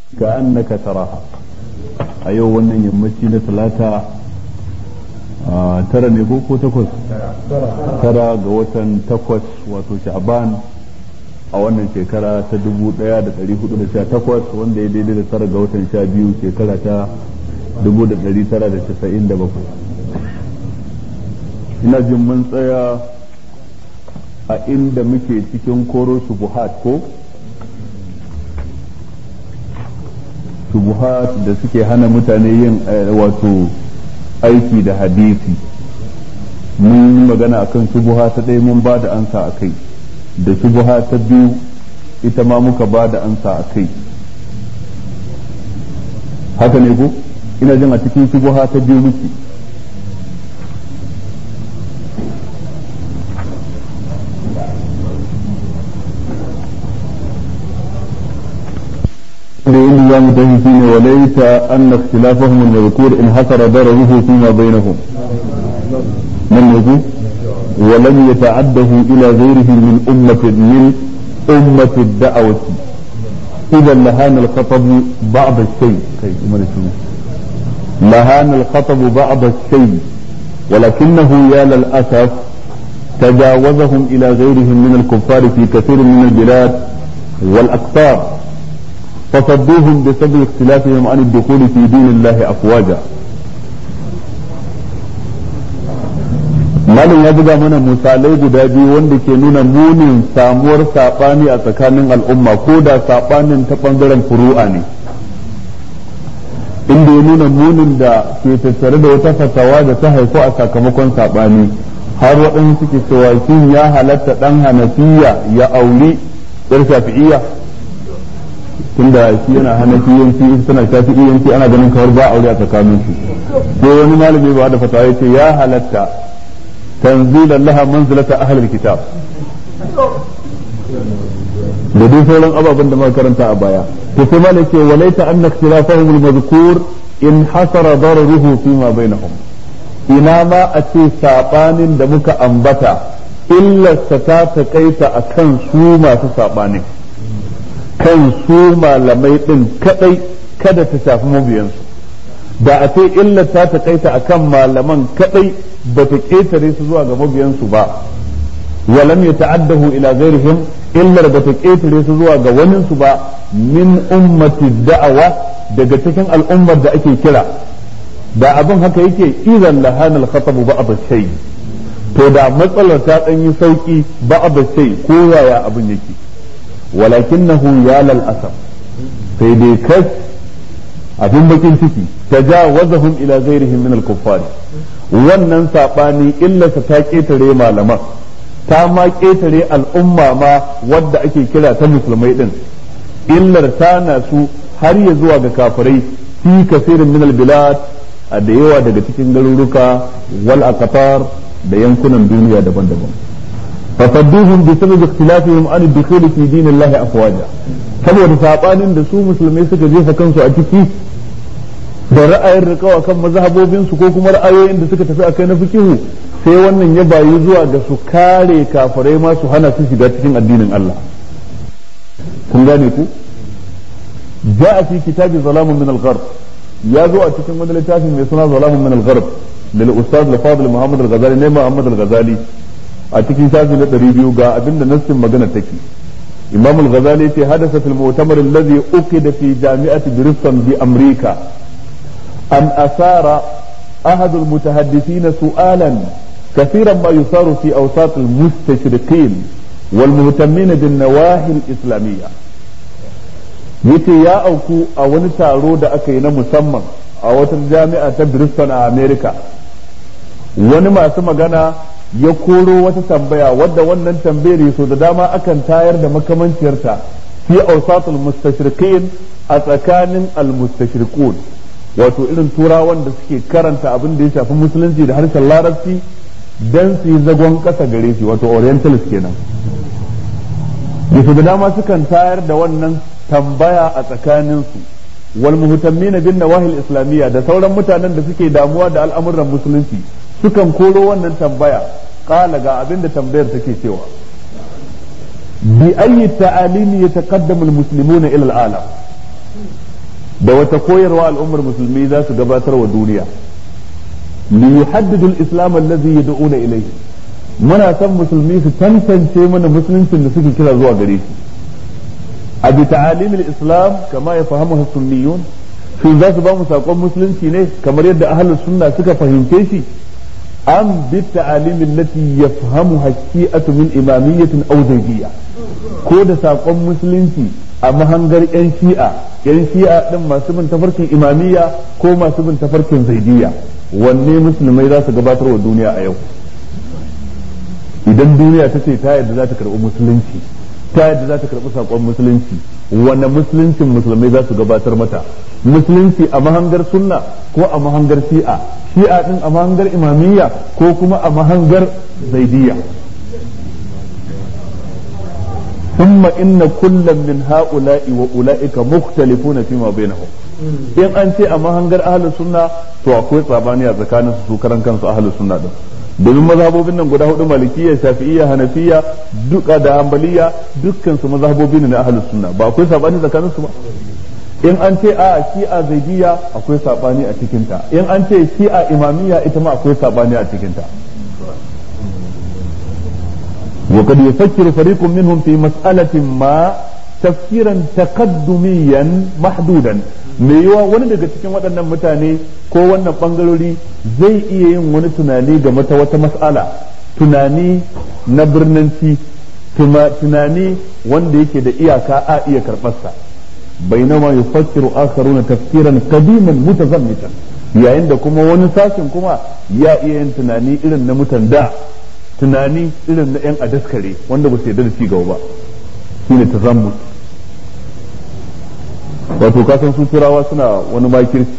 ka annaka taraha a yau wannan yammaci na talata tara ne ko takwas tara ga watan takwas wato sha'ban a wannan shekara ta dubu daya da dari hudu da sha takwas wanda ya daidai da tara ga watan sha biyu shekara ta dubu da dari tara da casa'in da bakwai ina jin mun tsaya a inda muke cikin koro shubuhat ko shubuhat da suke hana mutane yin wato aiki da hadisi mun yi magana akan shubuha ta ɗaya mun ba da ansa a kai da shubuha ta biyu ita ma muka ba da ansa a kai haka ne ko ina jin a cikin shubuha ta biyu muke لأن يوم تهيسين وليس أن اختلافهم المذكور انحصر ضرره فيما بينهم من يقول ولم يتعده إلى غيره من أمة من أمة الدعوة إذا لهان الخطب بعض الشيء لهان الخطب بعض الشيء ولكنه يا للأسف تجاوزهم إلى غيرهم من الكفار في كثير من البلاد والأقطار فصدوهم بسبب اختلافهم عن الدخول في دين الله أفواجا malin ya buga mana misalai guda biyu wanda ke nuna munin samuwar saɓani a tsakanin al'umma ko da saɓanin ta ɓangaren furu'a ne inda ya nuna munin da ke tattare da wata fatawa da ta haifu a sakamakon saɓani har waɗansu suke cewa shin ya halatta ɗan hanafiya ya auri ɗar shafi'iyya tunda shi yana hanafiyanci ita tana shafi'iyanci ana ganin kawar ba aure a tsakanin su sai wani malami ba da fatawa yace ya halatta tanzilan laha manzilata ahlul kitab da dai sauran ababen da muka karanta a baya to sai malai ce walaita anna ikhtilafahum al-madhkur in hasara dararuhu fi ma bainahum ina ma a ce sabanin da muka ambata illarsa ta takaita akan su masu sabanin kan su malamai ɗin kadai kada ta shafi mabiyansu da a ce illa ta takaita akan malaman kadai ba ta ƙetare su zuwa ga mabiyansu ba walam ya ta'addahu ila ghairihim illar ba ta ƙetare su zuwa ga waninsu ba min ummati da'awa daga cikin al'ummar da ake kira da abin haka yake idan lahanal khatab ba'd shay to da matsalar ta ɗan yi sauki ba'd shay ko yaya abin yake ولكنه يا للأسف sai dai kas abin bakin ciki tajawazahum ila ghairihim min al-kuffar wannan sabani illarsa ta ketare malaman ta ma ketare al'umma ma wadda ake kira ta musulmai din illar ta na su har ya zuwa ga kafirai fi kasirin min al-bilad a da yawa daga cikin garuruka wal aqtar da yankunan duniya daban-daban فصدوهم بسبب اختلافهم عن الدخول في دين الله افواجا saboda sabanin da su musulmai suka jefa kansu a ciki da ra'ayin rikawa kan mazhabobin su ko kuma ra'ayoyin da suka tafi akai na fikihu sai wannan ya bayi zuwa ga su kare kafirai ma su hana su shiga cikin addinin Allah kun gane ku ja'a fi kitabi zalamun min al-gharb ya zo a cikin wani littafin mai suna zalamun min al-gharb lil ustad al-fadil Muhammad al-Ghazali ne Muhammad al-Ghazali a cikin shafi na ɗari biyu ga abinda nassin magana take imam al-ghazali ce hadasa fil mu'tamar alladhi uqida fi jami'ati brisbane bi amrika an asara ahad al-mutahaddithin su'alan كثيرا ما يثار في اوساط المستشرقين والمهتمين بالنواحي الاسلاميه yace ya auku a wani taro da aka yi na musamman a wata jami'a ta Bristol a America wani masu magana ya koro wata tambaya wadda wannan tambayar so da dama akan tayar da makamanciyarta fi awsatul mustashriqin a tsakanin almustashriqun wato irin turawan da suke karanta abin da ya shafi musulunci da harshen larabci dan su yi zagon kasa gare shi wato orientalist kenan so da dama sukan tayar da wannan tambaya a tsakaninsu wal muhtammin bin nawahil islamiyya da sauran mutanen da suke damuwa da al'amuran musulunci sukan koro wannan tambaya kala ga abin da tambayar take cewa bi ayyi ta'alimi yataqaddamu almuslimuna ila al'alam da wata koyarwa al'ummar musulmi za su gabatar wa duniya li yuhaddidu al-islam allazi yad'una ilayhi muna son musulmi su tantance mana musuluncin da suke kira zuwa gare shi a bi ta'alim al-islam kama ya fahimu sunniyun shin za su ba mu sakon musulunci ne kamar yadda ahlus sunna suka fahimce shi am bi ta'alim allati yafhamu haqiqatu min imamiyyatin aw zaydiyya ko da sakon musulunci a mahangar yan shi'a yan shi'a din masu bin tafarkin imamiyya ko masu bin tafarkin zaidiyya wanne musulmai za su gabatar wa duniya a yau idan duniya ta ce ta yadda za ta karɓi musulunci ta yadda za ta karɓi saƙon musulunci wanne musuluncin musulmai za su gabatar mata musulunci a mahangar sunna ko a mahangar shi'a shi'a din a mahangar imamiyya ko kuma a mahangar zaidiyya ثم إن كل من هؤلاء وأولئك مختلفون فيما بينهم in an ce a mahangar ahalus sunna to akwai tsabani a tsakanin su karan kansu ahalus sunna din domin mazhabobin nan guda hudu malikiyya shafi'iyya hanafiya duka da hanbaliya dukkan su mazhabobi ne na ahalus sunna ba akwai sabani tsakanin su ba in an ce a shi'a zaidiyya akwai sabani a cikin ta in an ce shi'a imamiyya ita ma akwai sabani a cikin ta وقد يفكر فريق منهم في مسألة ما تفكيرا تقدميا محدودا mai yiwa wani daga cikin waɗannan mutane ko wannan ɓangarori zai iya yin wani tunani game ta wata mas'ala tunani na birnanci tunani wanda yake da iyaka a iya karɓarsa bainama yufakkiru akharuna tafkiran qadiman mutazammitan yayin da kuma wani sashin kuma ya iya yin tunani irin na mutan da tunani irin na 'yan adaskare wanda ba su yarda da ci gaba ba shine tazammut wato kasan su turawa suna wani makirci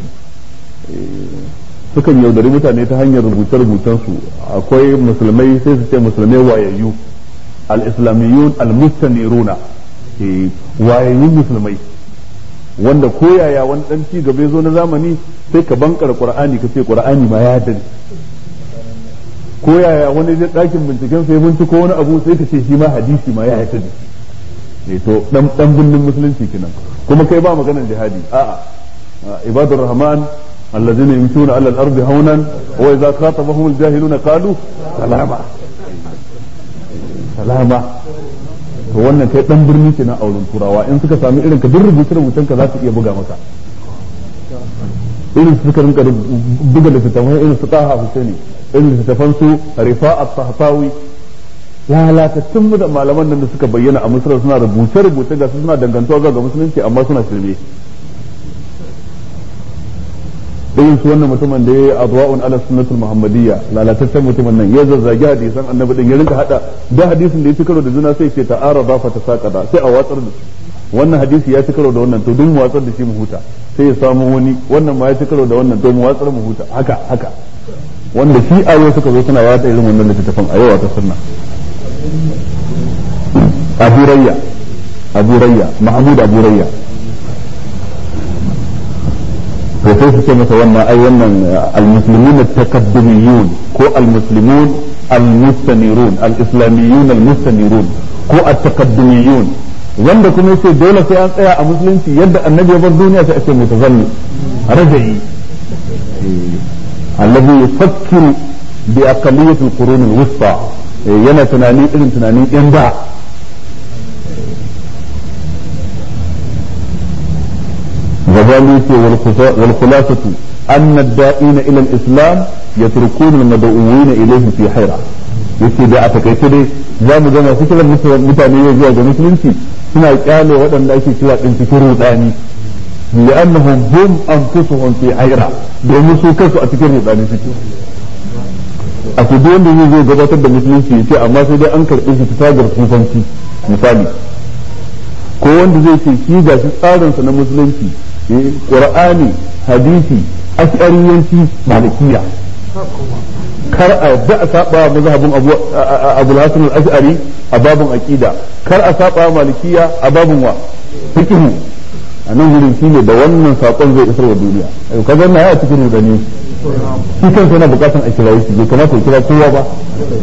sukan yaudari mutane ta hanyar rubuce-rubucen su akwai musulmai sai su ce musulmai wayayyu al-islamiyun al-mustaniruna wayayyun musulmai wanda koyaya wani dan ci gaba zo na zamani sai ka bankar qur'ani ka ce qur'ani ma ya dani ko yaya wani zai ɗakin binciken sai binciko wani abu sai ka ce shi ma hadisi ma ya yi sani ne to dan dan bindin musulunci kenan kuma kai ba maganar jihadi a'a ibadur rahman allazina yamshuna ala al-ardi hawnan wa idza khatabahum al-jahiluna qalu salama salama to wannan kai dan birni kenan a wurin turawa in suka sami irin ka duk rubuce rubucen ka za su iya buga maka irin su suka rinka buga littattafan irin su taha husaini irin littattafan su rifa'at tahtawi lalatattun mu da malaman nan da suka bayyana a misra suna rubuce rubuce ga su suna dangantuwa zuwa ga musulunci amma suna shirme irin su wannan mutumin da ya yi adwa'un ala sunnatul muhammadiyya lalataccen mutumin nan ya zazzagi hadisan annabi din ya rinka hada da hadisin da ya ci karo da juna sai ce ta'arada fa tasaqada sai a watsar da su wannan hadisi ya ci karo da wannan to duk mu watsar da shi mu huta sai ya samu wani wannan ma ya ci karo da wannan to mu watsar mu huta haka haka wanda shi a yau suka zo suna wata irin wannan littattafan a yau a sunna Abu Rayya Abu Rayya Mahmud Abu Rayya to sai su ce masa wannan ai wannan al-muslimun at-takabbumiyun ko al-muslimun al-mustanirun al-islamiyun al-mustanirun ko at-takabbumiyun wanda kuma yace dole sai an tsaya a musulunci yadda annabi ya bar duniya sai a ce mutazalli raja'i alladhi yufakkiru bi aqalliyati al-qurun al-wusta yana tunani irin tunanin yan da غزالي والخلاصة أن الدائين إلى الإسلام يتركون المدعوين إليه في حيرة yake da a takaice dai za mu gama su kiran mutane yau zuwa ga musulunci suna kyale waɗanda ake cewa ɗin cikin rudani li'annahum hum anfusuhum fi hayra domin su kansu a cikin rudani suke a ku duk wanda zai zo gabatar da musulunci ya ce amma sai dai an karɓe shi ta tagar sufanci misali ko wanda zai ce shi ga shi tsarinsa na musulunci qur'ani hadisi ash'ariyanci malikiya kar a yadda a saba mazhabin abu abu hasan al-ash'ari a babun aqida kar a saba malikiya a babun wa fiqh a nan wurin shine da wannan sakon zai isar wa duniya ayo kaga na ya cikin rudani shi kansa yana bukatan a kira shi bai kamata ya kira kowa ba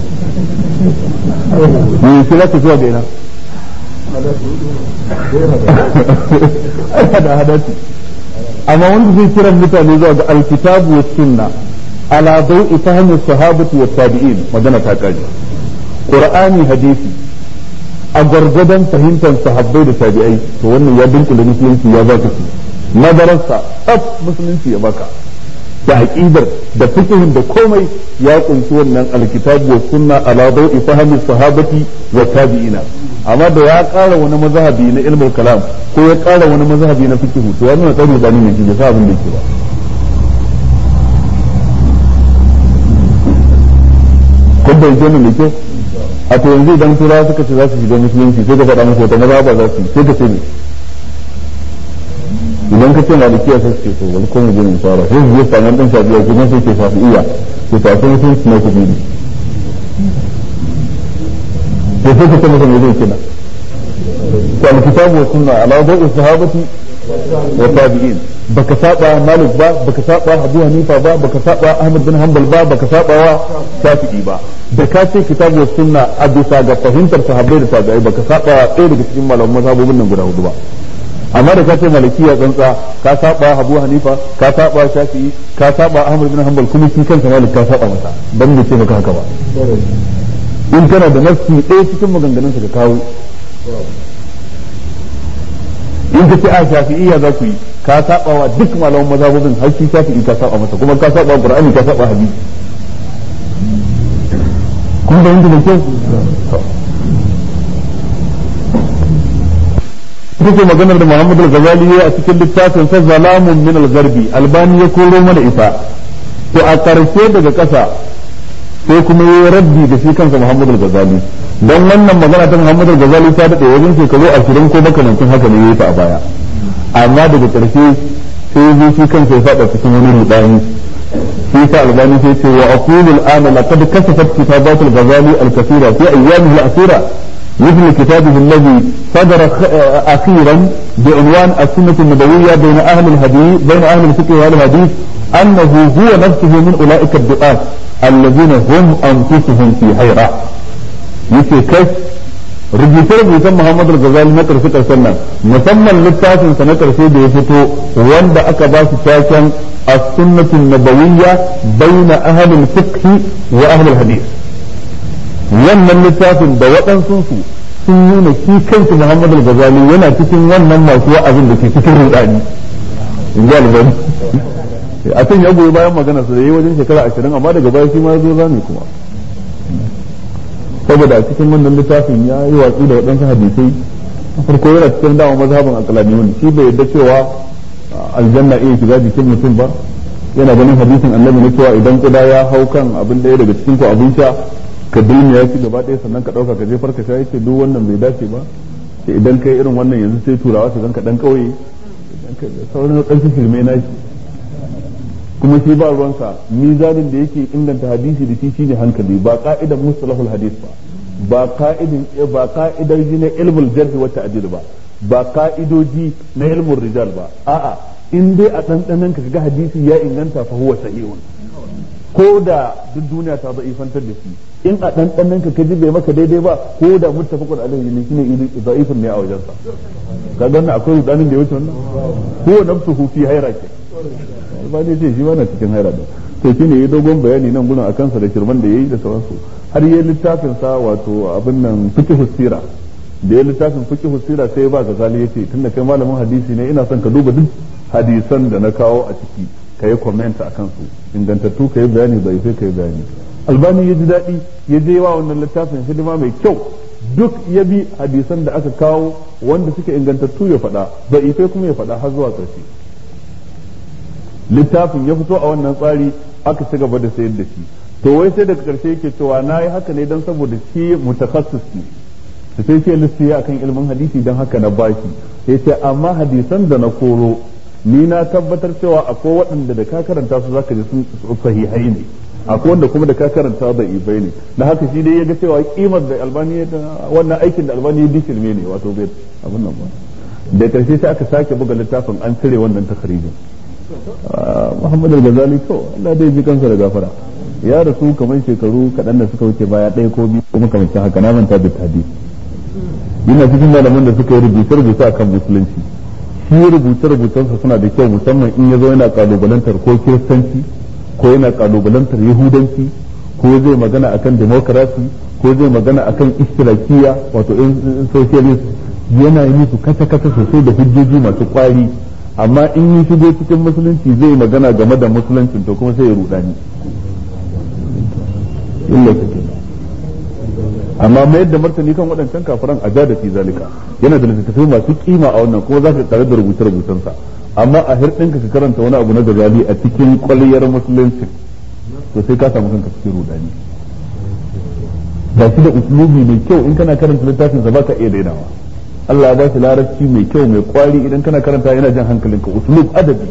ne kira ka zuwa ga ina ai hada hada ce amma wanda zai kiran mutane zuwa ga alkitabu wa sunna ala dau'i fahmi sahabati wa tabi'in magana ta kare qur'ani hadisi a gargadan fahimtar sahabbai da tabi'ai to wannan ya dunkule musulunci ya baka shi nadararsa tsaf musulunci ya baka da aqidar da fiqhin da komai ya kunshi wannan alkitabu wa sunna ala dau'i fahmi sahabati wa tabi'ina amma da ya ƙara wani mazhabi na ilmul kalam ko ya ƙara wani mazhabi na fiqh to ya nuna tsari da ne da sa abin da yake ba kun bai jini da kyau a to yanzu idan turawa suka ce za su shiga musulunci sai ka faɗa musu wata mazhaba za su sai ka ce ne idan ka ce malikiya sai su ce to wani kuma jinin fara sai su je samun ɗan shafiya kuma sai ke shafi iya ke tafi musulunci na kuɗi ne to sai ka ce masa me zai kina to alkitabu wa sunna ala dawi sahabati wa tabi'in baka saba malik ba baka saba abu hanifa ba baka saba ahmad bin hanbal ba baka saba wa shafi'i ba da ka ce kitabu wa sunna a bisa ga fahimtar sahabbai da tabi'ai baka saba ɗaya daga cikin malaman mazhabobin nan guda hudu ba amma da ka ce malikiya tsantsa ka saba abu hanifa ka saba shafi'i ka saba ahmad bin hanbal kuma shi kansa malik ka saba masa dan bai ce maka haka ba in kana da nafsi ɗaya cikin maganganun ka kawo in ka ce a shafi'iyya za ku yi ka saba wa duk malaman mazhabobin har shi shafi'i ka saba masa kuma ka saba qur'ani ka saba hadisi kun da yanda da kyau kuke maganar da Muhammad al-Ghazali a cikin littafin sa Zalamun min al-Gharbi Albani ya koro mana ita to a ƙarshe daga ƙasa sai kuma yi raddi da shi kansa Muhammad al-Ghazali dan wannan magana ta Muhammad al-Ghazali ta dade wajen shekaru 20 ko makamancin haka ne yayi ta a baya amma daga ƙarshe sai yi shi kansa ya fada cikin wani rudani shi sa albani sai ce wa aqulu al-ana laqad kasafat kitabat al-Ghazali al-kathira fi ayyamihi al-akhira مثل كتابه الذي صدر أخيرا بعنوان السنة النبوية بين أهل الحديث بين أهل الفقه وأهل الحديث أنه هو نفسه من أولئك الدعاة الذين هم أنفسهم في حيرة yake kai rubuce-rubucen Muhammadu Ghazali na ƙarshe ƙarshen nan musamman littafin sa na ƙarshe da ya fito wanda aka ba shi taken as-sunnatun nabawiyya baina ahlil fiqh wa ahlil hadith wannan littafin da waɗansu su sun nuna shi kansu Muhammadu Ghazali yana cikin wannan masu wa'azin da ke cikin rudani in ji albani a can ya goyi bayan magana su da yi wajen shekara ashirin amma daga baya shi ma ya zo zami kuma saboda a cikin wannan littafin ya yi watsi da waɗansu hadisai farko yana cikin dama mazhabin akalaniyun shi bai yadda cewa aljanna iya shiga jikin mutum ba yana ganin hadisin annabi na cewa idan kuda ya hau kan abin ɗaya daga cikin ku abin sha ka dulmi ya ci gaba ɗaya sannan ka ɗauka ka jefar ka sha yake duk wannan bai dace ba idan kai irin wannan yanzu sai turawa su zanka ɗan ƙauye sauran ɗan filmai na shi kuma shi ba ruwansa mizanin da yake inganta hadisi da shi shine hankali ba ka'idan mustalahul hadis ba ba ka'idin ba ka'idoji na ilmul jarh wa ta'dil ba ba ka'idoji na ilmul rijal ba a'a in dai a dandanan ka ga hadisi ya inganta fa huwa sahihun ko da duk duniya ta za'ifantar da shi in a dandanan ka kaji bai maka daidai ba ko da muttafaqun alaihi ne shine da'ifun ne a wajensa kaga wannan akwai rudanin da ya wuce wannan huwa nafsuhu fi hayrati ba ne ce shi ba na cikin haira da to shine yayi dogon bayani nan gurin akan sa da shirman da yayi da sauransu har yayi littafin sa wato abin nan fiqh sira da yayi littafin fiqh sira sai ba gazali yace tunda kai malamin hadisi ne ina son ka duba duk hadisan da na kawo a ciki kai comment akan su ingantattu kai bayani bai sai kai bayani albani ya ji daɗi ya je wa wannan littafin hidima mai kyau duk ya bi hadisan da aka kawo wanda suke ingantattu ya faɗa bai kuma ya faɗa har zuwa ƙarshe littafin ya fito a wannan tsari aka ci gaba da sayar da shi to wai sai daga karshe yake cewa na yi haka ne don saboda shi mutakassis ne da sai ce lissi akan ilmin hadisi don haka na bashi ya ce amma hadisan da na koro ni na tabbatar cewa akwai waɗanda da ka karanta su zaka ji sun sahihai ne akwai wanda kuma da ka karanta da ibai ne da haka shi dai ya ga cewa kimar da albani wannan aikin da albani ya bishirme ne wato bai abin nan ba da karshe sai aka sake buga littafin an cire wannan takharijin Muhammad al-Ghazali to Allah dai ji kansa da gafara ya rasu kamar shekaru kaɗan da suka wuce baya ɗaya ko biyu kuma kamar haka na manta da tadi yana cikin malaman da suka yi rubuce rubuce akan musulunci shi rubuce-rubucensa suna da kyau musamman in ya zo yana kalubalantar ko kiristanci ko yana kalubalantar yahudanci ko zai magana akan demokarasi ko zai magana akan istirakiya wato in socialist yana yi musu kasa-kasa sosai da hujjoji masu kwari amma in yi shigo cikin musulunci zai magana game da musuluncin to kuma sai ya rudani illa take amma mai yadda martani kan waɗancan kafiran a da fi zalika yana da littattafai masu kima a wannan kuma za ka tare da rubuce-rubucensa amma a hirɗinka ka karanta wani abu na gazali a cikin kwaliyar musulunci to sai ka samu kanka cikin rudani ba shi da uslubi mai kyau in kana karanta littafin sa baka iya dainawa Allah ya ba shi larabci mai kyau mai kwari idan kana karanta yana jan hankalinka uslub adabi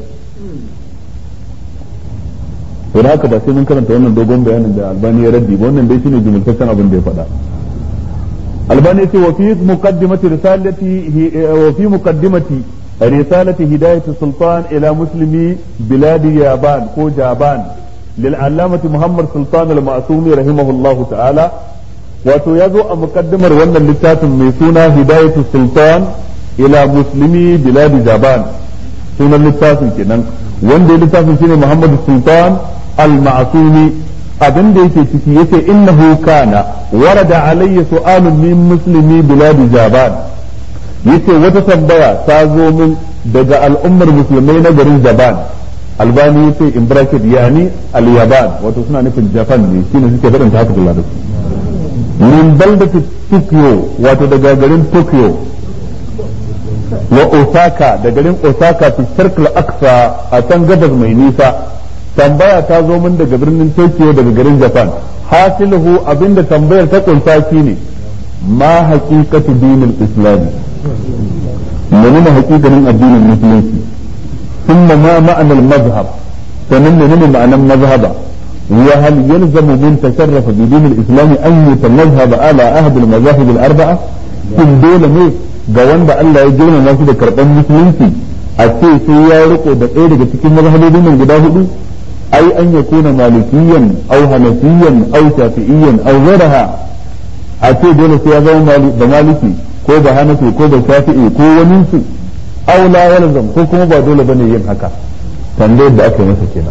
to da haka ba sai mun karanta wannan dogon bayanin da albani ya raddi ba wannan dai shine jumultaccen abin da ya faɗa albani ya ce wa fi muqaddimati risalati wa fi muqaddimati risalati hidayati sultan ila muslimi biladi yaban ko jaban للعلامة محمد سلطان المعصومي رحمه الله تعالى wato ya zo a mukaddimar wannan littafin mai suna hidayatu sultan ila muslimi biladi jaban sunan littafin kenan wanda ya littafin shine muhammad sultan al-ma'sumi abin da yake ciki yace innahu kana warada alayya su'alun min muslimi biladi jaban yace wata tambaya ta zo min daga al'ummar musulmai na garin jaban albani yace in bracket yani al-yaban wato suna nufin japan ne shine suke faɗin ta haka da larabci min baldati tokyo wato daga garin tokyo wa osaka da garin osaka fi circle aksa a can gabas mai nisa tambaya ta zo min daga birnin tokyo daga garin japan hasiluhu abinda tambayar ta kunsa ne ma haqiqatu dinil islami menene haqiqanin addinin musulunci ثم ما معنى المذهب فمن من معنى المذهب وهل يلزم من تشرف بدين الاسلام ان يتمذهب على احد المذاهب الاربعه كل دولة ne ga wanda Allah ya girmama shi da karban musulunci a ce sai ya riko da ɗaya daga cikin mazhabobin nan guda hudu ai an ya kuna malikiyan au hanafiyan au shafi'iyan au ghayraha a ce dole sai ya zama da maliki ko da hanafi ko da shafi'i ko wani su aw la yalzam ko kuma ba dole bane yin haka tambayar da aka yi masa kenan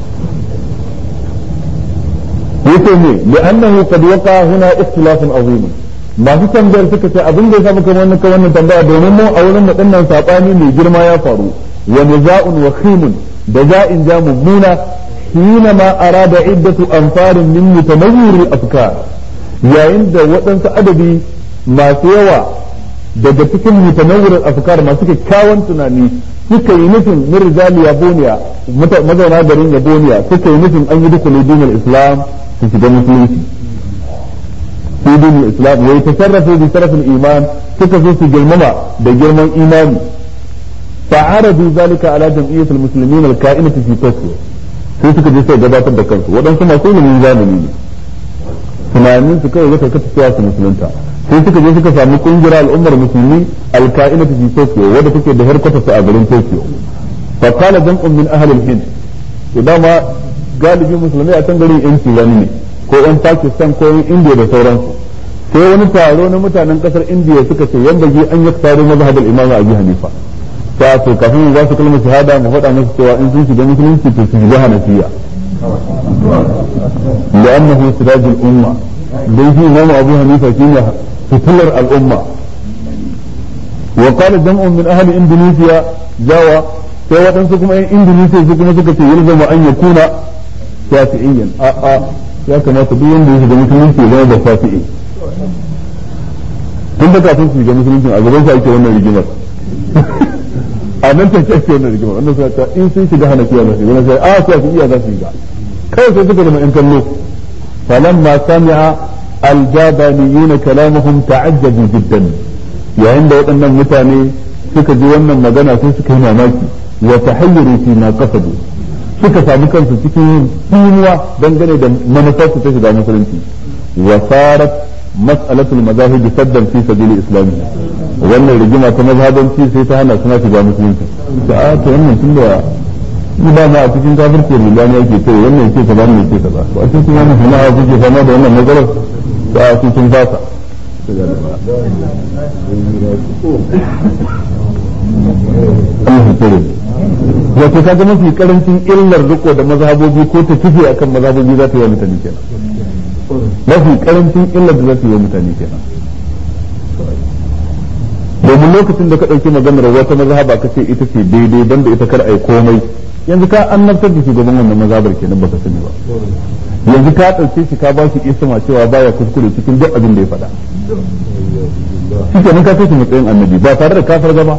yace ne li'annahu qad waqa huna ikhtilafun azim masu tambayar suka ce abin da ya samu kamar wannan wannan tambaya domin mu a wurin wadannan sabani mai girma ya faru wa niza'un wa khimun da za'in ja mummuna حينما أراد عدة أنفار من متنور الأفكار yayin da waɗansu adadi masu yawa daga cikin mutanawwirin afkar masu kyakkyawan tunani suka yi nufin min rijali yaboniya mazauna garin yaboniya suka yi nufin an yi dukkan dinin islam su shiga musulunci fi dinin islam wai tasarrafu bi sarafin iman suka so su girmama da girman imani fa'aradu zalika ala jam'iyyatul muslimin al-ka'inati fi tokyo sai suka je sai gabatar da kansu waɗansu masu ilimin zamani ne tunanin su kawai zaka kata cewa su musulunta sai suka je suka samu kungiyar al'ummar musulmi alka'inatu fi Tokyo wadda take da harkata su a garin Tokyo fa qala jam'un min ahli al-Hind to dama galibi musulmai a can garin yan Iran ne ko yan Pakistan ko yan India da sauransu sai wani taro na mutanen kasar India suka ce yanda ji an yaktaru mazhab al-Imam Abu Hanifa ta to kafin mu za su kalmar shahada mu faɗa musu cewa in sun shiga musulunci to su shiga Hanafiya لأنه سراج الأمة دين في إمام أبو حنيفة كيما فتلر الأمة وقال جمع من أهل إندونيسيا جاوا sai waɗansu kuma ‘yan Indonesia su kuma suka ce yalzama an ya kuna shafi'iyyan a'a ya kamata duk wanda ya shiga musulunci ya zama da shafi'i tun da kafin su shiga musulunci a gaban su ake wannan rigimar a nan take ake wannan rigimar wannan suna ta in sun shiga hanafiya na shiga na sai a shafi'iyya za su shiga kawai sai suka zama ‘yan kallo falamma sami'a aljabaniyuna kalamahum ta'ajjabu jiddan yayin da waɗannan mutane suka ji wannan magana sai suka yi mamaki wa tahayyaru fi ma qasadu suka samu kansu cikin tsinuwa dangane da manufar su ta shiga musulunci wa sarat mas'alatul mazahib saddan fi sabili islami wannan rigima ta mazhabanci sai ta hana suna shiga musulunci da ta wannan tunda ni ba ma a cikin kafirci rubani yake kai wannan yake kaza wannan yake kaza to a cikin wannan sana'a kuke fama da wannan matsalar to a cikin fasa Allah ya tsare wato kaga mafi karancin illar riko da mazhabobi ko ta kife akan mazhabobi za ta yi wa mutane kenan mafi karancin illar da za ta yi wa mutane kenan domin lokacin da ka ɗauki maganar wata mazhaba ka ce ita ce daidai banda ita kar ai komai yanzu ka annabtar da shugaban wannan mazhabar kenan baka sani ba yanzu ka ɗauke shi ka ba shi isma cewa baya kuskure cikin duk abin da ya faɗa shi kenan ka kai shi matsayin annabi ba tare da kafar gaba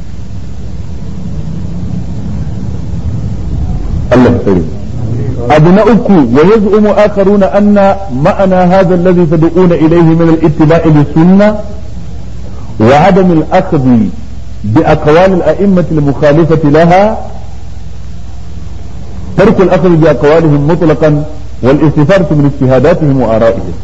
Allah ya tsare abu na uku wa yaz'umu akharuna anna ma'ana hadha alladhi tad'una ilayhi min al-ittiba'i bis-sunnah wa 'adam al-akhdh bi aqwal al-a'immah al-mukhalifah laha ترك الأخذ بأقوالهم مطلقا والاستفادة من اجتهاداتهم وآرائهم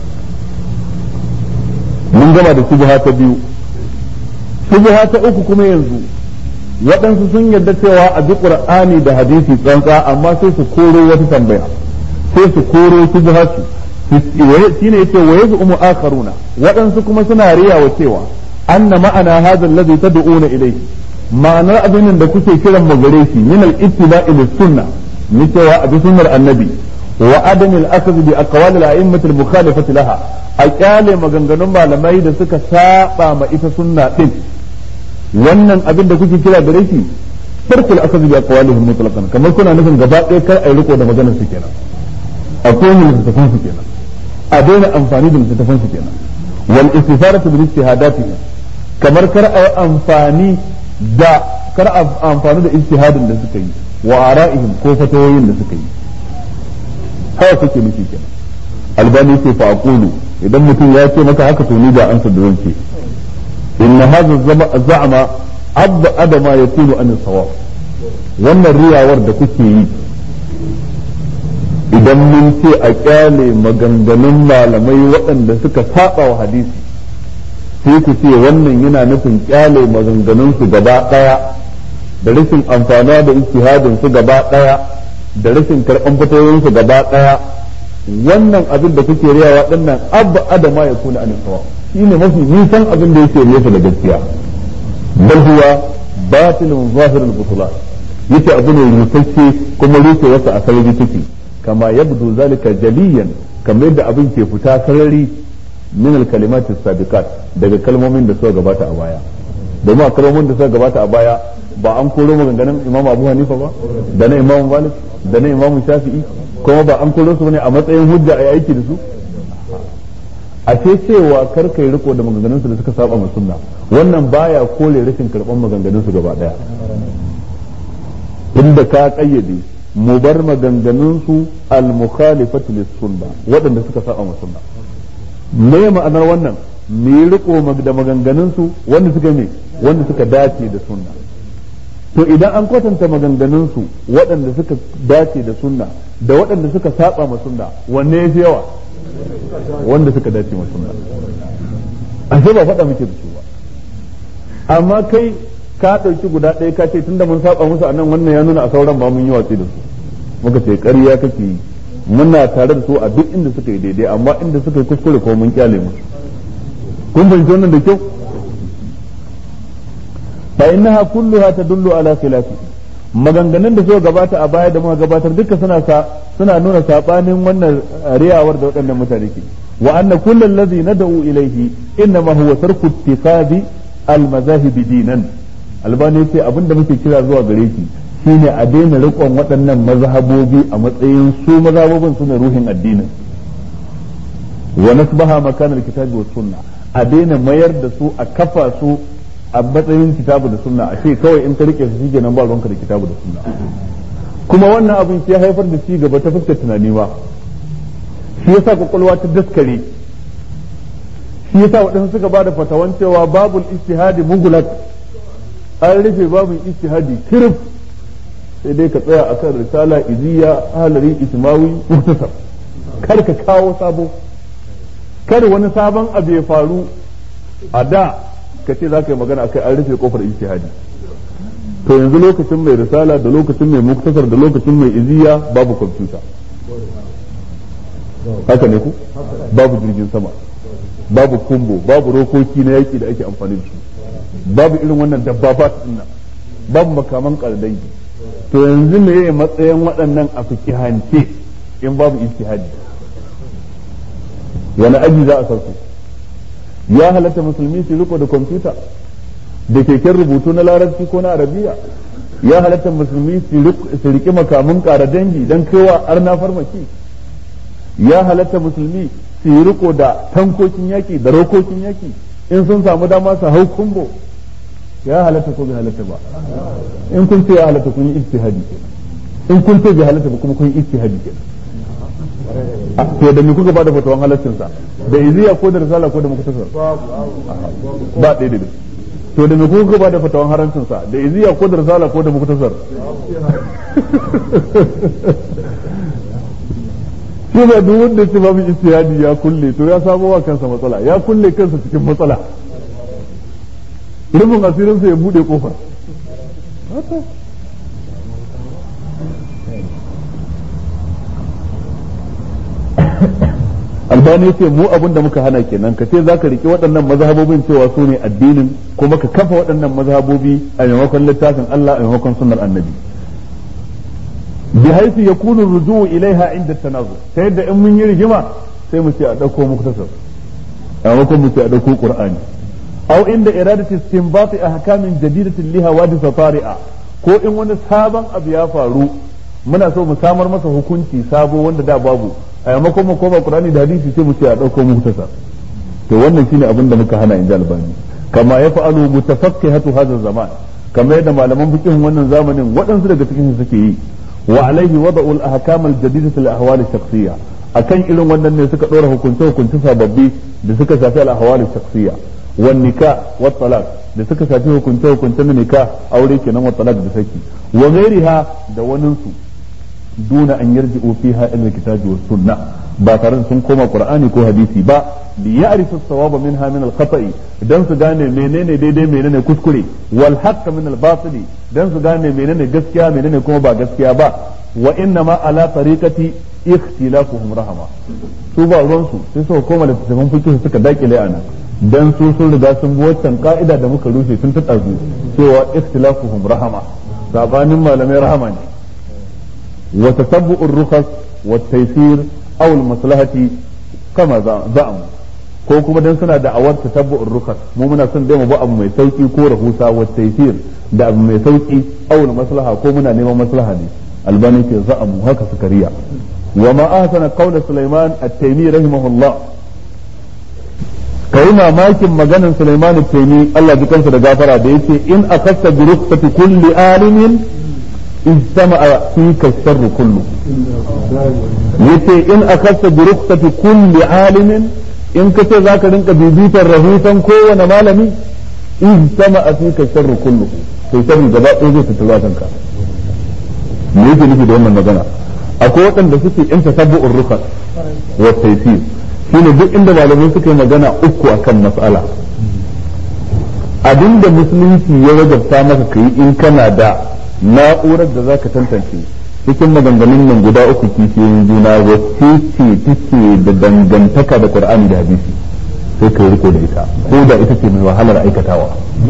من جمع الشبهات بيو شبهات أكو كما ينزو waɗansu sun yarda cewa a bi qur'ani da hadisi tsantsa amma sai su koro wata tambaya sai su koro su ji hasu shine yace wa yaz'umu akharuna waɗansu kuma suna riyawa cewa anna ma'ana hadha alladhi tad'una ilayhi ma'anar abin da kuke kiran mu gare shi min al-ittiba'i lis-sunnah ni cewa a bi sunnar annabi wa adam al-akhdh bi aqwal al-a'immah al-mukhalifati laha a kyale maganganun malamai da suka saba ma ita sunna din wannan abin da kuke kira gare shi farkul akhadhu bi aqwalihim mutlaqan kamar kuna nufin gaba ɗaya kar ai riko da maganar su kenan akwai mu littafin su kenan a daina amfani da littafin su kenan wal istifaratu bil ijtihadatihim kamar kar ai amfani da kar amfani da ijtihadin da suka yi wa ara'ihim ko fatawoyin da suka yi haka kuke nufi kenan albani ce fa aqulu idan mutum ya ce maka haka to ni da ansa da zan ce إن هذا الزعم أبعد ما يكون عن الصواب wannan riyawar da kuke yi idan mun ce a kyale maganganun malamai waɗanda suka saba wa hadisi sai ku ce wannan yana nufin kyale maganganun su gaba ɗaya da rashin amfana da ijtihadin su gaba ɗaya da rashin karɓan fatoyin su gaba ɗaya wannan abin da kuke riyawa dinnan abba adama ya kuna an sawab shine mafi nisan abin da yake nesa da gaskiya bal huwa batilun zahirul butulan yace abu ne rutacce kuma rufe wasa a sarari take kama yabdu zalika jaliyan kamar yadda abin ke fita sarari min al kalimat sabiqat daga kalmomin da suka gabata a baya domin a kalmomin da suka gabata a baya ba an koro maganganun imam abu hanifa ba da na imam malik da na imam shafi'i kuma ba an koro su ne a matsayin hujja a aiki da su a ce cewa kar kai riko da maganganunsu da suka saba sunna wannan baya kore rashin karban maganganunsu gaba daya inda ka kayyade mu bar maganganunsu al-mukhalifatu lis-sunna waɗanda suka saba sunna me ma'anar wannan mu yi riko da maganganunsu wanda suka me wanda suka dace da sunna to idan an kwatanta maganganunsu waɗanda suka dace da sunna da waɗanda suka saba ma sunna wanne ya fi yawa wanda suka dace ma sunna ashe ba faɗa muke da su ba amma kai ka ɗauki guda ɗaya ka ce tunda mun saba musu a nan wannan ya nuna a sauran ba mun yi watsi da su muka ce ƙarya kake yi muna tare da su a duk inda suka yi daidai amma inda suka yi kuskure ko mun kyale musu kun fahimci wannan da kyau fa innaha kulluha tadullu ala khilafi maganganun da suka gabata a baya da muka gabatar duka suna sa suna nuna sabanin wannan riyawar da waɗannan mutane ke wa anna kullu alladhi nad'u ilayhi innama huwa tarku ittikhadi al-mazahib dinan albani ce abinda muke kira zuwa gare shi shine a daina riƙon waɗannan mazhabobi a matsayin su mazhabobin suna ruhin addinin wa nasbaha makanar kitabi wa sunna a daina mayar da su a kafa su a matsayin kitabu da sunna a ce kawai in ka rike su shige nan ba ruwanka da kitabu da sunna kuma wannan abin shi ya haifar da ci gaba ta fuskar tunani ba shi yasa kwakwalwa ta daskare shi yasa waɗansu suka ba da fatawan cewa babul istihadi mugulak an rufe babul istihadi kirif sai dai ka tsaya akan risala iziya halari ismawi mutasar kar ka kawo sabo kar wani sabon abu ya faru a da ka ce za ka yi magana akai an rufe kofar ijtihadi to yanzu lokacin mai risala da lokacin mai muktasar da lokacin mai iziya babu kwamfuta haka ne ku babu jirgin sama babu kumbo babu rokoki na yaki da ake amfani da su babu irin wannan dabbabat din nan babu makaman kardangi to yanzu me yayi matsayin waɗannan a fikihance in babu ijtihadi wani aji za a sarku ya halatta musulmi su riko da kwamfuta da keken rubutu na larabci ko na arabiya ya halatta musulmi su riƙi makamin ƙara dangi don kaiwa arna farmaki ya halatta musulmi su yi riko da tankokin yaki da rokokin yaki in sun samu dama su hau kumbo ya halatta ko bai halatta ba in kun ce ya halatta kun yi ijtihadi in kun ce bai halatta ba kuma kun yi ijtihadi kenan to da me kuka bada fatawan halaccin sa da iziya ko da risala ko da muktasar ba ɗaya da to da me kuka bada fatawan harancin sa da iziya ko da risala ko da muktasar shi ba duk wanda ce babu ijtihadi ya kulle to ya samo wa kansa matsala ya kulle kansa cikin matsala rufin asirinsa ya bude kofar albani ce mu abin da muka hana kenan ka ce za ka riƙe waɗannan mazhabobin cewa su ne addinin kuma ka kafa waɗannan mazhabobi a maimakon littafin Allah a maimakon sunnar annabi bi haifi ya kunu ruju'u ilaiha inda tanazu ta yadda in mun yi rigima sai mu ce a ɗauko muktasar a maimakon mu ce a ɗauko qur'ani aw inda iradati istinbati ahkamin jadidatin liha wadisa tari'a ko in wani sabon abu ya faru muna so mu samar masa hukunci sabo wanda da babu a yamakon mu koma qur'ani da hadisi sai mu ce a dauko mu tasa to wannan shine abin da muka hana inda albani kama ya fa'alu mutafaqqihatu hadha zaman kamar yadda malaman fiqh wannan zamanin waɗansu daga cikin su suke yi wa alaihi wada'u al-ahkam al-jadidah al-ahwal ash-shakhsiyya akan irin wannan ne suka dora hukunce hukunce sababbi da suka shafi al-ahwal ash-shakhsiyya wan nikah wat talaq da suka shafi hukunce hukunce na nikah aure kenan wa talaq da saki wa ghairiha da waninsu duna an yarji'u fiha ila kitabi was sunna ba tare da sun koma qur'ani ko hadisi ba li ya'rifu as-sawaba minha min al-khata'i dan su gane menene daidai menene kuskure wal haqq min al-batili dan su gane menene gaskiya menene kuma ba gaskiya ba wa inna ma ala tariqati ikhtilafuhum rahama su ba ruwan su sai su koma da tafsirin fiqh suka dakile ana dan su sun riga sun bi waccan ka'ida da muka rushe tun ta tsazu cewa ikhtilafuhum rahama sabanin malamai rahama ne وتتبع الرخص والتيسير أو المصلحة كما زعم ko kuma dan suna da'awar tatabbu'ur rukas mu muna son dai mu ba abu mai sauki ko rahusa wa taysir da abu mai sauki aw maslaha ko muna neman maslaha ne albani ke za'amu haka suka riya wa ma ahsana qawla sulaiman at-taymi rahimahullah kai mamakin maganan sulaiman at-taymi Allah ji kansa da gafara da yace in akasta bi rukhsati kulli alimin اجتمع فيك الشر كله yace in akasta bi rukhsati kulli alimin in kace zaka rinka bibitar rahoton kowane malami ijtama fika sharru kullu sai sharri gaba ɗaya zai fito kanka me yake nufi da wannan magana akwai waɗanda suke in tasabbu'ur rukhas wa taysir shine duk inda malamai suka yi magana uku akan mas'ala abinda musulunci ya wajabta maka kai in kana da na'urar da zaka tantance cikin maganganun nan guda uku kishiyoyin juna wacce ce take da dangantaka da Qur'ani da hadisi sai ka riko da ita ko da ita ce mai wahalar aikatawa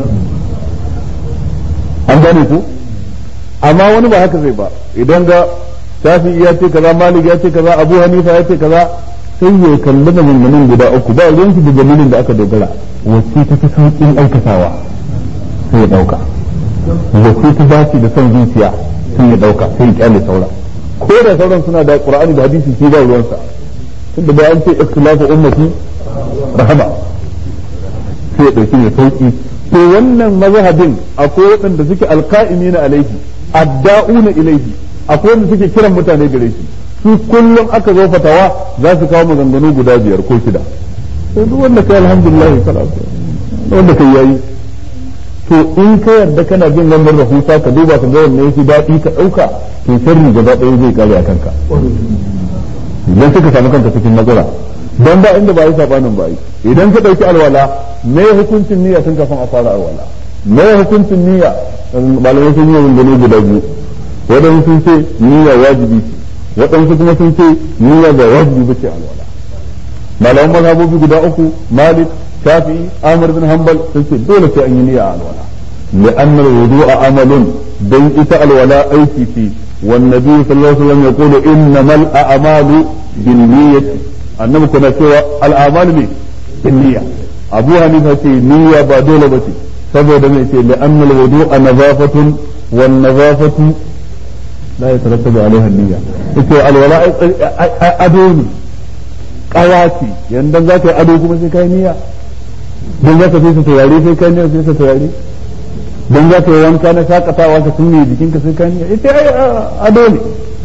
an gane ku amma wani ba haka zai ba idan ga shafi ya ce kaza malik ya ce kaza abu hanifa ya ce kaza sai ya kalli maganganun guda uku ba ruwan shi da dalilin da aka dogara wacce ta fi sauƙin aikatawa sai ya ɗauka wacce ta dace da son zuciya sai ya ɗauka sai ya kyale saura ko da sauran suna da qur'ani da hadisi shi ba ruwansa tunda da an ce ikhtilafu ummati rahama sai ya ɗauki mai sauƙi to wannan mazhabin akwai waɗanda suke alqa'imina alaihi adda'una ilaihi akwai wanda suke kiran mutane gare shi su kullum aka zo fatawa za su kawo maganganu guda biyar ko shida sai duk wanda kai alhamdulillah salatu wanda kai yayi to in ka yarda kana bin wannan rahusa ka duba ka ga wanne yake daɗi ka ɗauka to sharri gaba ɗaya zai kare a kanka idan suka samu kanka cikin matsala dan ba inda ba yi sabanin ba yi idan ka ɗauki alwala me hukuncin niyya tun kafin a fara alwala me hukuncin niyya malamai sun yi wani guda biyu waɗansu sun ce niyya wajibi ce waɗansu kuma sun ce niyya ba wajibi ba ce alwala malaman mazhabobi guda uku malik shafi amr bin hanbal sun ce dole sai an yi niyya a alwala لأن الوضوء عمل دين إتى الولاء أيتي فيه والنبي صلى الله عليه وسلم يقول إنما الأعمال بالنية أنما كنا سوى الأعمال بالنية أبو حنيفة نية بدولة بتي saboda mai ce لأن الوضوء نظافة والنظافة لا يترتب عليها النية ita alwala ado ne kawaci yanda za ka yi ado kuma sai kai niyya don za ka fi su turare sai kai niyya sai su turare don za ka yi wanka na shakatawa ka sunne jikinka sai kai niyya ita ai ado ne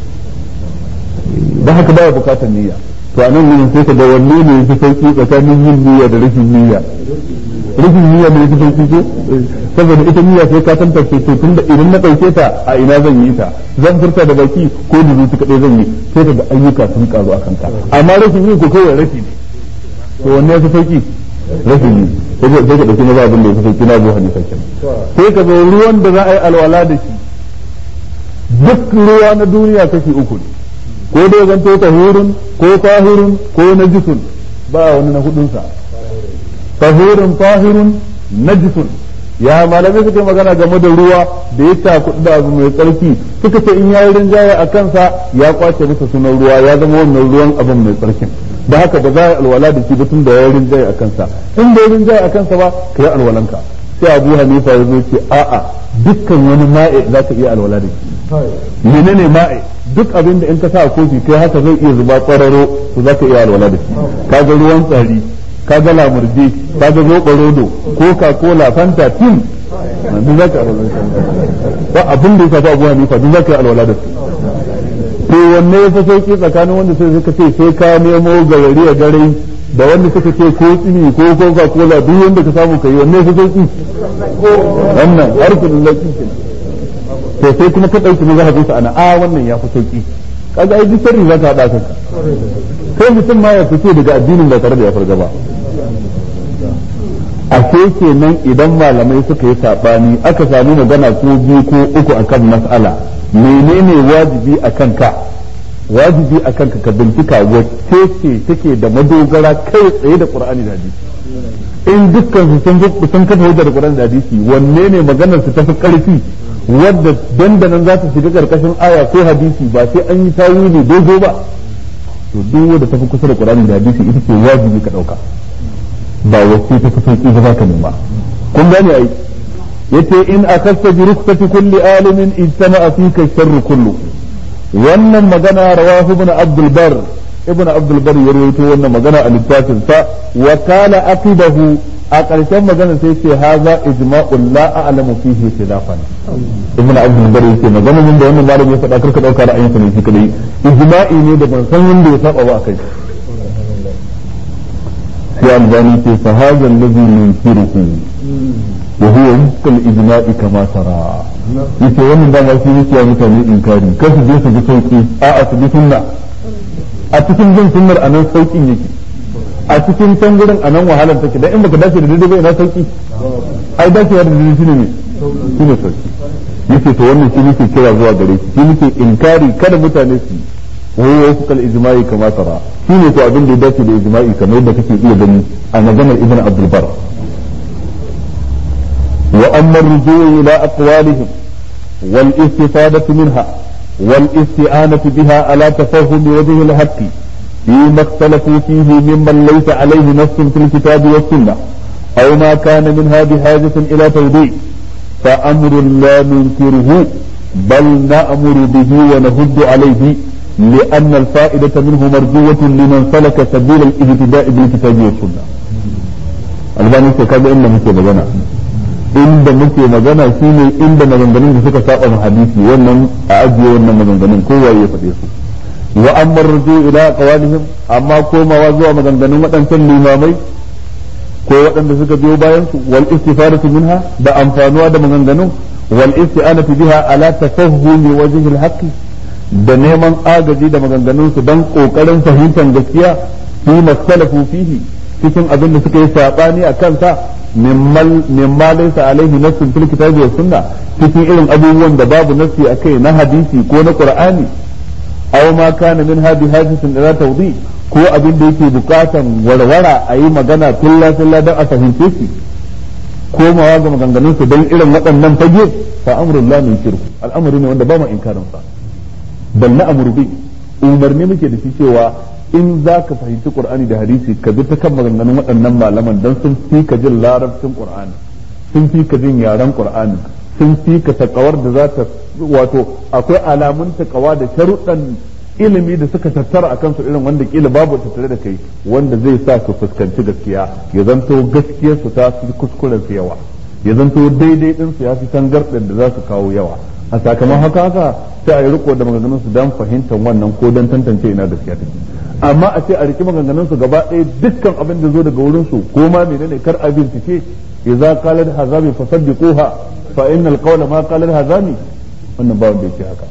da haka baya bukatar niyya to a nan ne sai ka ga wanne ne yafi sauki tsakanin yin niyya da rashin niyya rashin niyya ne yafi sauki ko saboda ita niyya sai ka tantance to tunda idan na dauke ta a ina zan yi ta zan furta da baki ko da zuci kadai zan yi sai ka ga ayyuka sun karu akan ka amma rashin yi ko kawai rashi ne to wanne yafi sauki rashin yi sai ka sai ka dauki maza abin da yafi sauki na zo hadisa kenan sai ka zo ruwan da za a yi alwala da shi duk ruwa na duniya kashi uku ne ko dai zanto tahurun ko tahirun ko najisun ba wani na hudunsa tahurun tahirun najisun ya malamai suka yi magana game da ruwa da ya takuɗu da abu mai tsarki suka ce in yayi rinjaye a kansa ya kwace masa sunan ruwa ya zama wannan ruwan abin mai tsarkin da haka ba za a yi alwala da shi ba tun da ya rinjaye a kansa in bai rinjaye a kansa ba ka yi alwalanka sai abu hanifa ya zo ce a'a dukkan wani ma'e za ka iya alwala da shi menene ma'e duk abin da in ka sa a kofi kai haka zai iya zuba kwararo to za ka iya alwala da shi kaga ruwan tsari kaga lamurje kaga zoɓa rodo coca cola fanta tin duk za ka alwala ba abin da ya shafi abu hanifa duk za ka yi alwala da su to wanne ya fi sauki tsakanin wanda sai suka ce sai ka nemo gawari a gare da wanda suka ce ko tsini ko coca cola duk wanda ka samu kai wanne ya fi sauki wannan harkar lafi to sai kuma ka ɗauki mazhabin sa ana a wannan ya fi sauki kaga ai duk sharri za ka haɗa kanka kai mutum ma ya fice daga addinin ba tare da ya farga ba a kenan idan malamai suka yi sabani aka sami magana ko biyu ko uku akan mas'ala menene wajibi a kanka wajibi a kanka ka bincika wacce ce take da madogara kai tsaye da qur'ani da hadisi in dukkan su sun sun kafa hujjar qur'ani da hadisi wanne ne maganar su tafi karfi wadda dandanan za ta shiga karkashin aya ko hadisi ba sai an yi tawili dogo ba to duk wanda tafi kusa da qur'ani da hadisi ita ce wajibi ka dauka ba wacce ta fi sauki ba ka nema kun gane ai yace in akasta bi ruksati kulli alimin ijtama'a fika sharru kullu wannan magana rawahu ibn abdul bar ibn abdul bar ya rawaito wannan magana a littafin sa wa kana aqidahu a ƙarshen magana sai ce haza ijma'un la a'lamu fihi khilafan ibn abdul bar yace magana min da wannan malami ya faɗa karka dauka ra'ayin sa ne shi kadai ijma'i ne da ban san wanda ya saba ba kai sai albani ce fa hadha alladhi yunkiruhu wa huwa wufqa al-ijma'i kama tara yace wannan dama shi yake mutane inkari kar su je su bi sauki a a su bi sunna a cikin bin sunnar anan saukin yake a cikin can gurin anan wahalar take dan in baka dace da daidai ba ina sauki ai dacewa da daidai shine ne shine sauki yace to wannan shi nake kira zuwa gare shi shi nake inkari kada mutane su وهو وفق الإجماع كما ترى شنو تو أبن دي داتي الإجماع كما يبدأ كتير إيه بني أنا جمع ابن عبد البر وأما الرجوع إلى أقوالهم والاستفادة منها والاستعانة بها على تفهم وجه الحق فيما اختلفوا فيه ممن ليس عليه نص في الكتاب والسنة أو ما كان منها بحاجة إلى توضيح فأمر لا ننكره بل نأمر به ونهد عليه لأن الفائدة منه مرجوة لمن سلك سبيل الاهتداء بالكتاب والسنة albani ce kaga inda muke magana inda muke magana shine inda maganganun da suka saba mu hadisi wannan a ajiye wannan maganganun kowa ya faɗe su wa amma ruju ila qawalihim amma komawa zuwa maganganun waɗancan limamai ko waɗanda suka biyo bayan su wal istifadatu minha da amfanuwa da maganganun wal isti'anatu biha ala tafahhumi wajhi al-haqqi da neman agaji da maganganunsu don kokarin fahimtar gaskiya fi masalafu fihi cikin abin da suka yi sabani a kansa mimma laysa alaihi nassun fil kitabi wa sunna cikin irin abubuwan da babu nassi akai na hadisi ko na qur'ani aw ma kana min hadi hadisin ila tawdi ko abin da yake bukatan warwara a yi magana filla filla don a fahimce shi komawa ga maganganun su don irin waɗannan fage fa amrun la min shirku al'amari ne wanda ba mu inkarin sa bal na amru bi umarni muke da shi cewa in za ka fahimci qur'ani da hadisi ka bi ta kan maganganun waɗannan malaman dan sun fi ka jin larabcin qur'ani sun fi ka jin yaren qur'ani sun fi ka takawar da za ta wato akwai alamun takawa da sharuɗan ilimi da suka tattara a kansu irin wanda kila babu tattare da kai wanda zai sa su fuskanci gaskiya ya zanto gaskiyar su ta fi kuskuren su yawa ya zanto daidai din su ya fi tangarɗin da za su kawo yawa a sakamakon haka haka sai a yi riko da maganganun su dan fahimtar wannan ko dan tantance ina gaskiya take amma a ce a riki maganganun su gaba ɗaya dukkan abin da zo daga wurin su ko ma menene kar a bincike idza qalat hazami fasaddiquha fa innal qawla ma qalat hazami wannan ba wanda yake haka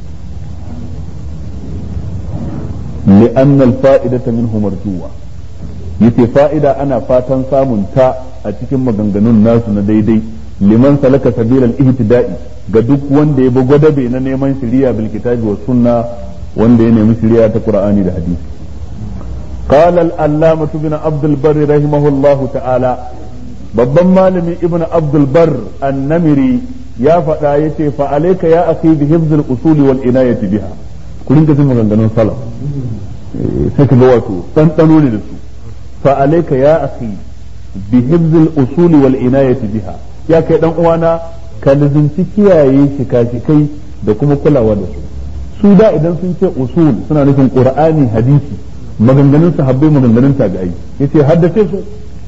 لأن الفائدة منه مرجوة yace fa'ida ana fatan samun ta a cikin maganganun nasu na daidai liman salaka sabilal ihtida'i ga duk wanda ya bi gwadabe na neman shiriya bil kitabi was sunna wanda ya nemi shiriya ta qur'ani da hadisi qala al allamah ibn abd al barr rahimahullah ta'ala babban malami ibn abd al barr an-namiri ya faɗa yace fa alayka ya akhi bi hifz al usul wal inayati biha ku rinka jin maganganun salaf sai ka ga wato ɗanɗano ne da su fa alayka ya akhi bi hibzil usul wal inayati biha ya kai dan uwana ka lizinci kiyaye shika-shikai da kuma kulawa da su su da idan sun ce usul suna nufin qur'ani hadisi maganganun sahabbai maganganun tabi'ai yace haddace su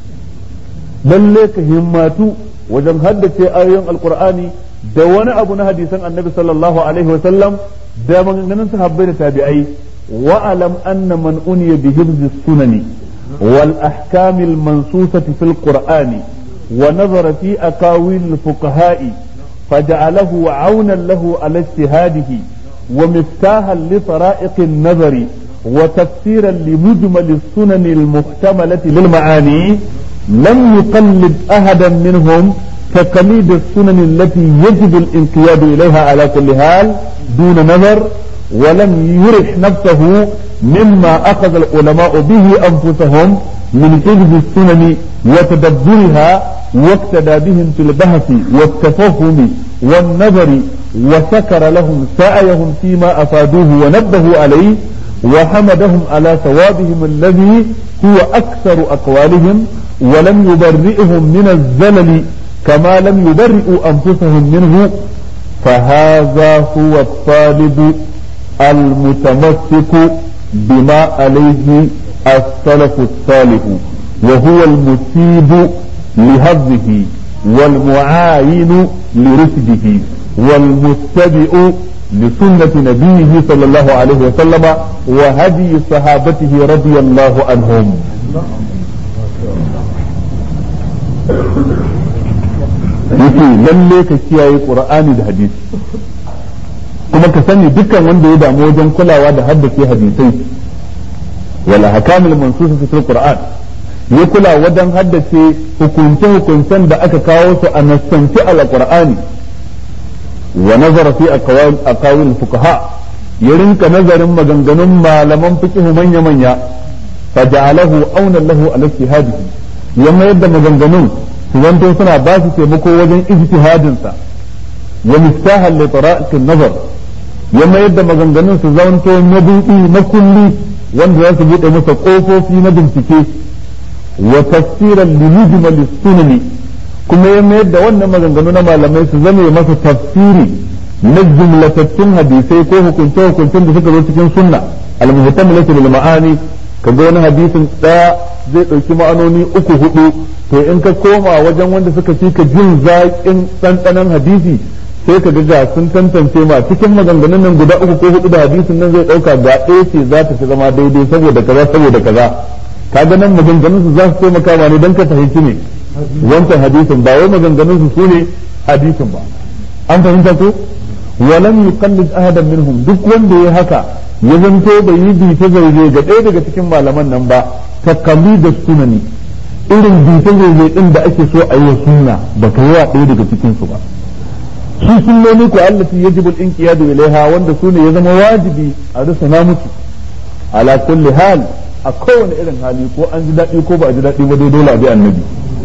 lalle ka himmatu wajen haddace ayoyin alqur'ani da wani abu na hadisan annabi sallallahu alaihi wa sallam da maganganun sahabbai da tabi'ai wa'alam anna man uniya bi hibzi sunani wal ahkam al mansusati fil qur'ani wa nazara fi aqawil al fuqaha'i faj'alahu 'awnan lahu ala ijtihadihi wa miftahan li tara'iq an nazari wa tafsiran li mujmal al sunan al muhtamalati lil ma'ani lam yuqallid ahadan minhum كقليد السنن التي يجب الانقياد إليها على كل حال دون نظر ولم يرح نفسه مما أخذ العلماء به أنفسهم من حفظ السنن وتدبرها واقتدى بهم في البحث والتفهم والنظر وشكر لهم سعيهم فيما أفادوه ونبهوا عليه وحمدهم على ثوابهم الذي هو أكثر أقوالهم ولم يبرئهم من الزلل كما لم يبرئوا أنفسهم منه فهذا هو الطالب المتمسك بما عليه السلف الصالح وهو المسيب لهضه والمعاين لرشده والمتبع لسنة نبيه صلى الله عليه وسلم وهدي صحابته رضي الله عنهم yake lalle ka kiyaye qur'ani da hadisi kuma ka sani dukkan wanda ya damu wajen kulawa da haddace hadisai wala hakamul mansusa fil qur'an ya kula wajen haddace hukunce hukuncen da aka kawo su a nassanci al-qur'ani wa nazara fi aqawil fuqaha ya rinka nazarin maganganun malaman fiqh manya manya faja'alahu auna lahu ala ijtihadihi ya mayar da maganganun su zanto suna ba su taimako wajen ijtihadin sa wa miftahan li tara'iqin nazar ya mayar da maganganun su zanto mabudi na kulli wanda za su bude masa kofofi na bincike wa tafsiran li mujmal sunani kuma ya mayar da wannan maganganu na malamai su zame masa tafsiri na jumlatattun hadisai ko hukunce hukuncen da suka zo cikin sunna al-muhtamilatu lil ma'ani kaga wani hadisin daya zai dauki ma'anoni uku hudu to in ka koma wajen wanda suka fi ka jin zaƙin ɗanɗanon hadisi sai ka ga sun tantance ma cikin maganganun nan guda uku ko hudu da hadisin nan zai ɗauka ga ɗaya ce za ta fi zama daidai saboda kaza saboda kaza kaga nan maganganun su za su taimaka ma ne don ka fahimci ne wancan hadisin ba wai maganganun su sune hadisin ba an fahimta ko walam yuqallid ahadan minhum duk wanda ya haka ya zanto bai yi bita zauje ga ɗaya daga cikin malaman nan ba ta da sunani irin bita zauje din da ake so a yi wa sunna ba ka yi wa ɗaya daga cikin su ba su sunnoni ko allati yajibu al-inqiyadu ilaiha wanda sune ya zama wajibi a rusuna musu ala kulli hal a kowane irin hali ko an ji daɗi ko ba a ji daɗi ba dai dole a bi annabi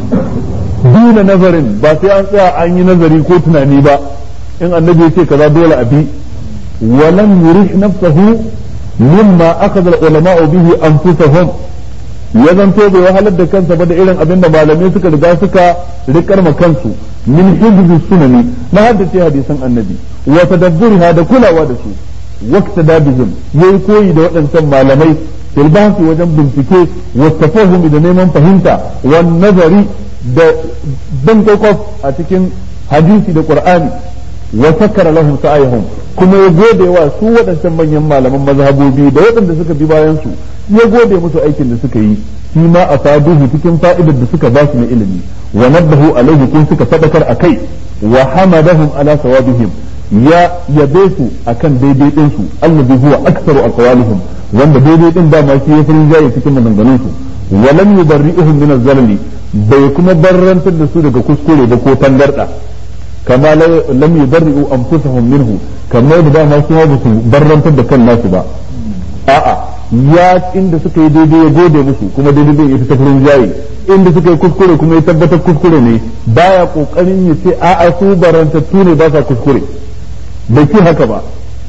duna nazarin ba sai an tsaya an yi nazari ko tunani ba in annabi ya ce kaza dole a bi walam yurih nafsahu mimma akhadha al-ulama'u bihi anfusahum ya zanto bai wahalar da kansa ba da irin abin da malamai suka riga suka rikar ma kansu min hizbi sunani na haddace hadisan annabi wa tadabburiha da kulawa da su waqta dabihim yayi koyi da waɗancan malamai fil bahsi wajen bincike wa tafahumi da neman fahimta wa nazari da bin kwakwaf a cikin hadisi da qur'ani wa sakara lahum sa'ayhum kuma ya gode wa su waɗancan manyan malaman mazhabobi da waɗanda suka bi bayan su ya gode musu aikin da suka yi shi ma a faduhu cikin fa'idar da suka ba su na ilimi wa nabbahu alaihi kun suka fadakar akai wa hamadahum ala sawabihim ya yabe su akan daidai din su allazi huwa aktsaru aqwalihim wanda daidai din da ma shi ya farin jaye cikin maganganun su wa lam yubarri'uhum min az-zalali bai kuma barrantar da su daga kuskure ba ko tangarda kama lam yubarri'u anfusahum minhu kamar da dama su ba su barrantar da kan nasu ba a'a ya inda suka yi daidai ya gode musu kuma daidai din ita tafurin jayi inda suka yi kuskure kuma ya tabbatar kuskure ne baya kokarin ya ce a'a su barantattu ne ba sa kuskure bai ce haka ba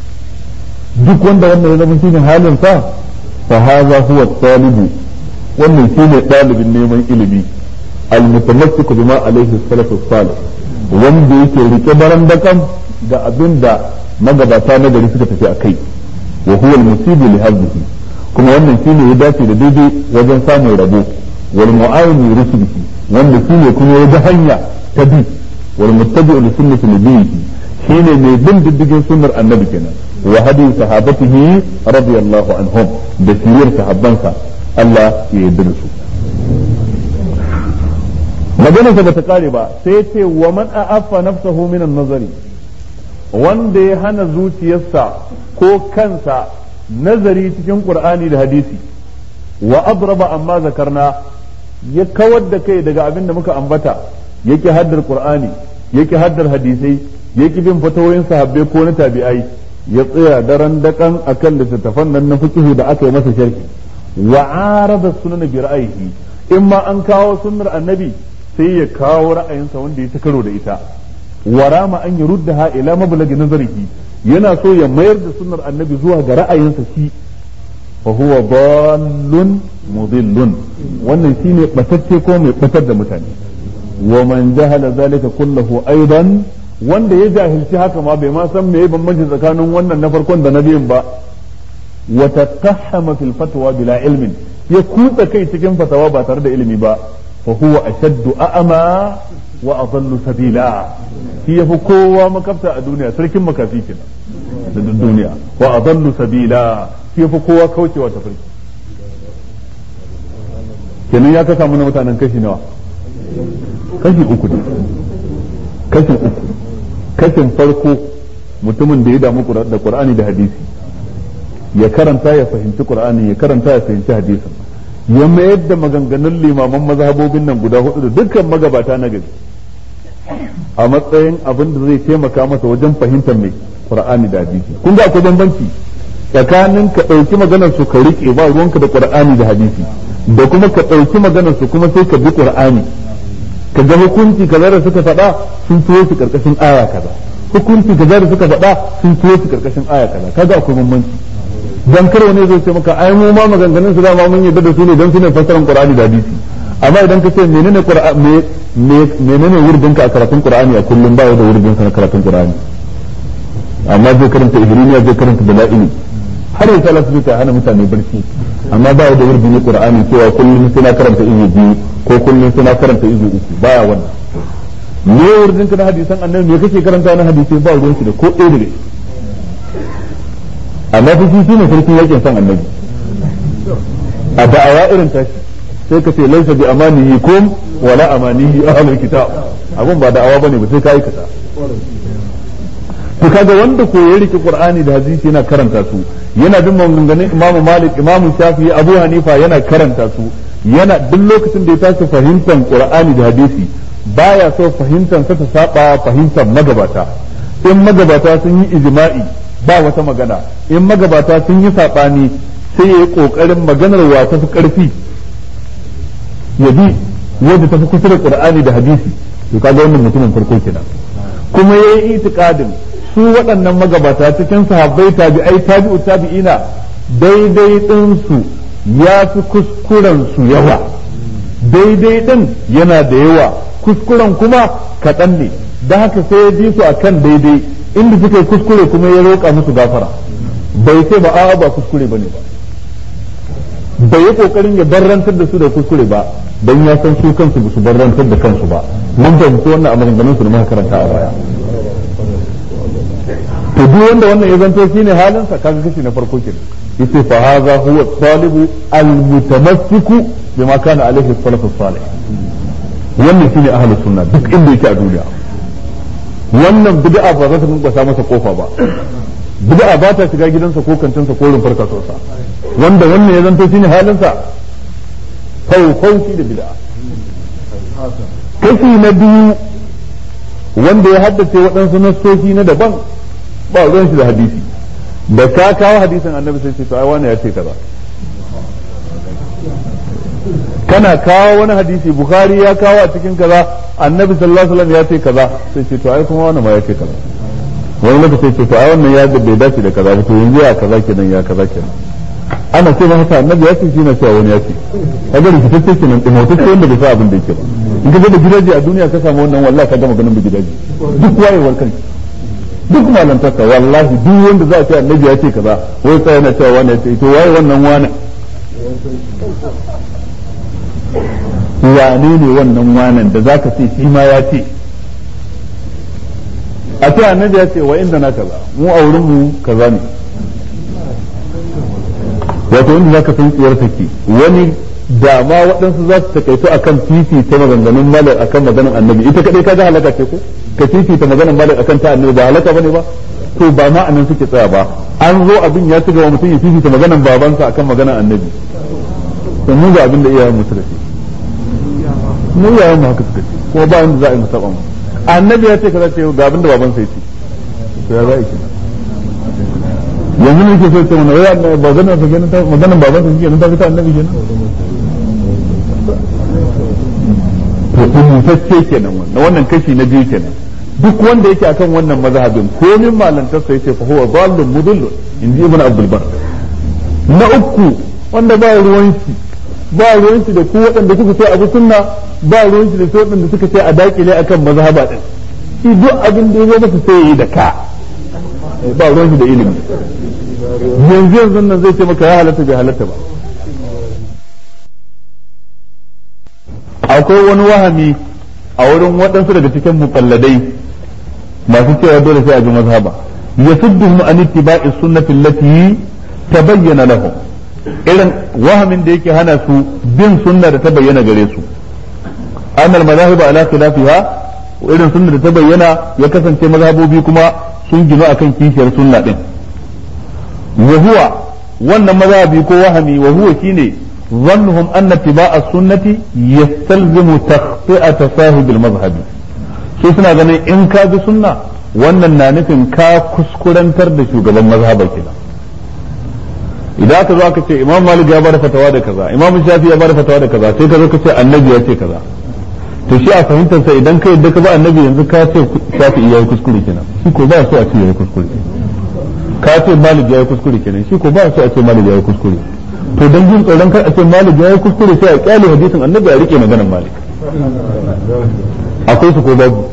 duk wanda wannan ya zama shine halin sa fa hadha huwa talibu wannan shine dalibin neman ilimi al-mutamassik bima alaihi salatu salih wanda yake rike baran dakan da abinda magabata na gari suka tafi akai wa huwa al-musibu li hadhihi kuma wannan shine ya dace da daidai wajen samun rabo wal mu'awin rusulihi wanda shine kuma ya da hanya ta bi wal muttabi'u li sunnati nabiyhi shine mai bin diddigin sunnar annabi kenan wa hadi sahabatihi radiyallahu anhum da siriyar sahabbansa Allah ya yarda da su maganarsa bata kare ba sai ce wa man a'affa nafsahu min an-nazari wanda ya hana zuciyarsa ko kansa nazari cikin qur'ani da hadisi wa abraba amma zakarna ya kawar da kai daga abin da muka ambata yake haddar qur'ani yake haddar hadisai yake bin fatawoyin sahabbai ko na tabi'ai ya tsaya daren dakan akan littattafan nan na fiqh da aka yi masa sharhi wa arada sunan bi ra'ayihi in ma an kawo sunnar annabi sai ya kawo ra'ayinsa wanda ya ta karo da ita warama an yi ruddaha ila mablagi nazarihi yana so ya mayar da sunnar annabi zuwa ga ra'ayinsa shi fa huwa dallun mudillun wannan shine batacce ko mai batar da mutane wa man jahala zalika kullahu aidan wanda ya jahilci haka ma bai ma san meye bambanci tsakanin wannan na farkon da na biyun ba wa tatahama fil fatwa bila ilmin ya kutsa kai cikin fatawa ba tare da ilimi ba fa huwa ashaddu a'ma wa adallu sabila shi yafi kowa makafta a duniya sarkin makafi kenan da duniya wa adallu sabila shi yafi kowa kaucewa ta farki kenan ya kasa mana mutanen kashi nawa kashi uku ne kashin uku kashin farko mutumin da ya damu da qur'ani da hadisi ya karanta ya fahimci qur'ani ya karanta ya fahimci hadisin ya mayar da maganganun limaman mazhabobin nan guda hudu da dukkan magabata na gari a matsayin abin da zai taimaka masa wajen fahimtar mai qur'ani da hadisi kun ga akwai bambanci tsakanin ka ɗauki maganar su ka rike ba ruwanka da qur'ani da hadisi da kuma ka ɗauki maganar su kuma sai ka bi qur'ani ka ga hukunci kaza da suka faɗa sun tuwo su karkashin aya kaza hukunci kaza da suka faɗa sun tuwo su karkashin aya kaza kaga akwai bambanci dan kar wani zai ce maka ai mu ma maganganun su dama mun yadda da su ne dan su ne fassaran qur'ani da hadisi amma idan ka ce menene qur'ani menene wurdin ka a karatun qur'ani a kullum ba da wurdin sa na karatun qur'ani amma zai karanta ihrimiya zai karanta dala'ili har ya salatu zai ta hana mutane barci amma ba da wurdin qur'ani cewa kullum sai na karanta izu biyu ko kullum sai na karanta izu uku baya wannan me wurdin ka na hadisan annabi me kake karanta na hadisi ba ruwan shi da ko ɗaya daga amma fa shi shine sarkin yakin san annabi a da'awa irin tashi sai ka ce laisa bi amanihi kum wala amanihi ahlul kitab abun ba da'awa bane ba sai ka aikata to kaga wanda ko ya rike qur'ani da hadisi yana karanta su yana bin maganganun imamu malik imamu shafi'i abu hanifa yana karanta su yana duk lokacin da ya tashi fahimtar qur'ani da hadisi baya so fahimtar sa ta saba fahimtar magabata in magabata sun yi ijma'i ba wata magana in magabata sun yi saɓani sai ya yi kokarin maganar wa ta fi karfi ya bi wanda ta fi kusa da qur'ani da hadisi to kaga wannan mutumin farko kenan kuma yayi itikadin su waɗannan magabata cikin sahabbai tabi'ai tabi'u tabi'ina daidai din su ya fi kuskuren su yawa daidai din yana da yawa kuskuren kuma kaɗan ne da haka sai ya bi su akan daidai inda suka yi kuskure kuma ya roƙa musu gafara bai ce ba a'a ba kuskure bane ba bai yi kokarin ya barrantar da su da kuskure ba don ya san su kansu ba su barrantar da kansu ba mun fahimci wannan a maganganun su da muka karanta a baya to duk wanda wannan ya zanto shine halin sa kaga kashi na farko kenan yace fa hadha huwa talibu almutamassiku bima kana alaihi salafus salih wannan shine ahlus sunna duk inda yake a duniya wannan bid'a ba za ta bunƙasa masa kofa ba bid'a ba ta shiga gidansa ko kantinsa ko rumfar kasuwarsa wanda wannan ya zanto shine halinsa faufauci da bid'a kashi na biyu wanda ya haddace waɗansu nassoshi na daban ba ruwan shi da hadisi da ka kawo hadisin annabi sai ce to ai wani ya ce kaza kana kawo wani hadisi bukhari ya kawo a cikin kaza annabi sallallahu alaihi wasallam ya ce kaza sai ce to ai kuma wani ma ya ce kaza wani lokaci ce to ai wannan ya bai dace da kaza ba to yanzu ya kaza kenan ya kaza kenan ana ce masa annabi ya ce shi na cewa wani ya ce kaga rikitacce kenan dimotacce wanda bai sa abin da yake ba in ka da gidaje a duniya ka samu wannan wallahi ka gama ganin gidaje duk wayewar kai duk malantarsa wallahi duk wanda za a ce annabi ya ce kaza wai sai yana cewa wani ya ce to waye wannan wani wane ne wannan wanan da zaka ce shi ma ya ce a ce annabi ya ce wa inda na kaza mu a wurin mu kaza ne wato wanda zaka san tsiyar take wani da ma waɗansu za su takaito akan titi ta maganganun malar akan maganar annabi ita kadai kaga halaka ce ko ka titi ta maganar malar akan ta annabi ba halaka bane ba to ba ma anan suke tsaya ba an zo abin ya ci gaba mutum ya titi ta maganar babansa akan maganar annabi to mu ga abin da iyayen mu suka ce mu iyayen mu haka suka ce kuma ba wanda za a yi musaba mu annabi ya ce kaza ce ga abin da babansa ya ce to ya za a yi yanzu ne ke so ce mana wai ba ganin sa kenan maganar babansa shi kenan ta fita annabi kenan to rubutacce kenan wannan wannan kashi na biyu kenan duk wanda yake akan wannan mazhabin komin malantarsa yace fa huwa dallun mudillun inji ibn abdul bar na uku wanda ba ruwan shi ba ruwan shi da ku waɗanda kuka ce abu sunna ba ruwan shi da su waɗanda suka ce a dakile akan mazhaba din shi duk abin da ya masa sai ya yi da ka ba ruwan shi da ilimi yanzu yanzu nan zai ce maka ya halatta bai halatta ba akwai wani wahami a wurin waɗansu daga cikin mukalladai masu cewa dole sai a ji mazhaba ya sudduhum an ittiba'i sunnati allati tabayyana lahum irin wahamin da yake hana su bin sunna da ta bayyana gare su annal mazahib ala khilafiha irin sunna da ta bayyana ya kasance mazhabobi kuma sun ginu akan kishiyar sunna din wa huwa wannan mazhabi ko wahami wa huwa shine ظنهم أن اتباع السنة يستلزم تخطئة صاحب المذهب su suna ganin in ka bi sunna wannan na nufin ka kuskurantar da shugaban mazhabar kenan idan aka zo aka ce imam malik ya bada fatawa da kaza imam shafi ya bada fatawa da kaza sai ka zo ka ce annabi ya ce kaza to shi a fahimtar sa idan ka yadda ka ba annabi yanzu ka ce shafi ya yi kuskure kenan shi ko ba so a ce ya yi kuskure ka ce malik ya yi kuskure kenan shi ko ba so a ce malik ya yi kuskure to dan jin tsoron kar a ce malik ya yi kuskure sai a kyale hadisin annabi a rike maganar malik akwai su ko babu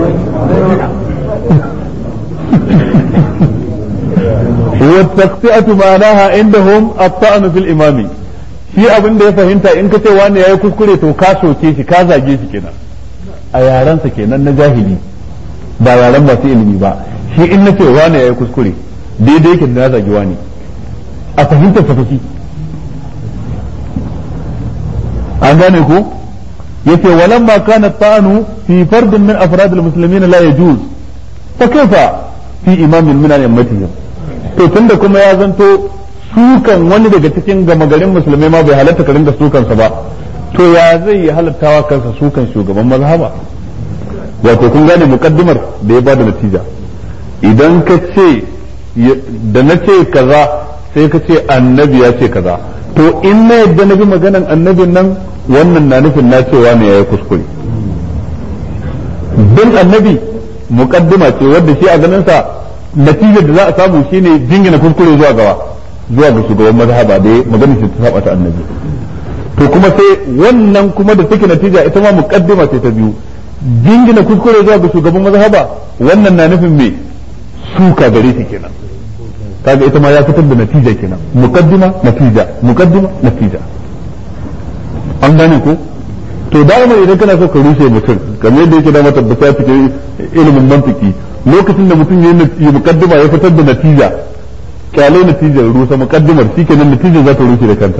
والتقطئة معناها عندهم الطعن في الإمام shi abin da ya fahimta in ka ce wani ya yi kuskure to ka soke shi ka zage shi kenan a yarensa kenan na jahili ba yaren masu ilimi ba shi in na ce wani ya yi kuskure daidai yake da na zagi wani a fahimtar sa shi an gane ko yace walamma kana ta'anu fi fardin min afrad al-muslimin la yajuz fa kaifa fi imamin min al-ummatihim to tunda kuma ya zanto sukan wani daga cikin gama garin musulmai ma bai halatta ka ringa sukansa ba to ya zai yi halattawa kansa sukan shugaban mazhaba wato kun gane mukaddimar da ya bada natija idan ka ce da na ce kaza sai ka ce annabi ya ce kaza to in na yadda na bi maganan annabin nan wannan na nufin na cewa ne yayi kuskure bin annabi muqaddima ce wanda shi a ganin sa natijar da za a samu shine jingina kuskure zuwa gawa zuwa ga shugaban mazhaba da magana ce ta saba ta annabi to kuma sai wannan kuma da take natija ita ma muqaddima ce ta biyu jingina kuskure zuwa ga shugaban mazhaba wannan na nufin me suka gare shi kenan kaga ita ma ya fitar da natija kenan muqaddima natija muqaddima natija an gane ko to dama idan kana so ka rushe mutum kamar yadda yake da mata tabbata cikin ilimin mantiki lokacin da mutum ya yi muqaddima ya fitar da natija kyalai natijar rusa muqaddimar shikenan natijar za ta rushe da kanta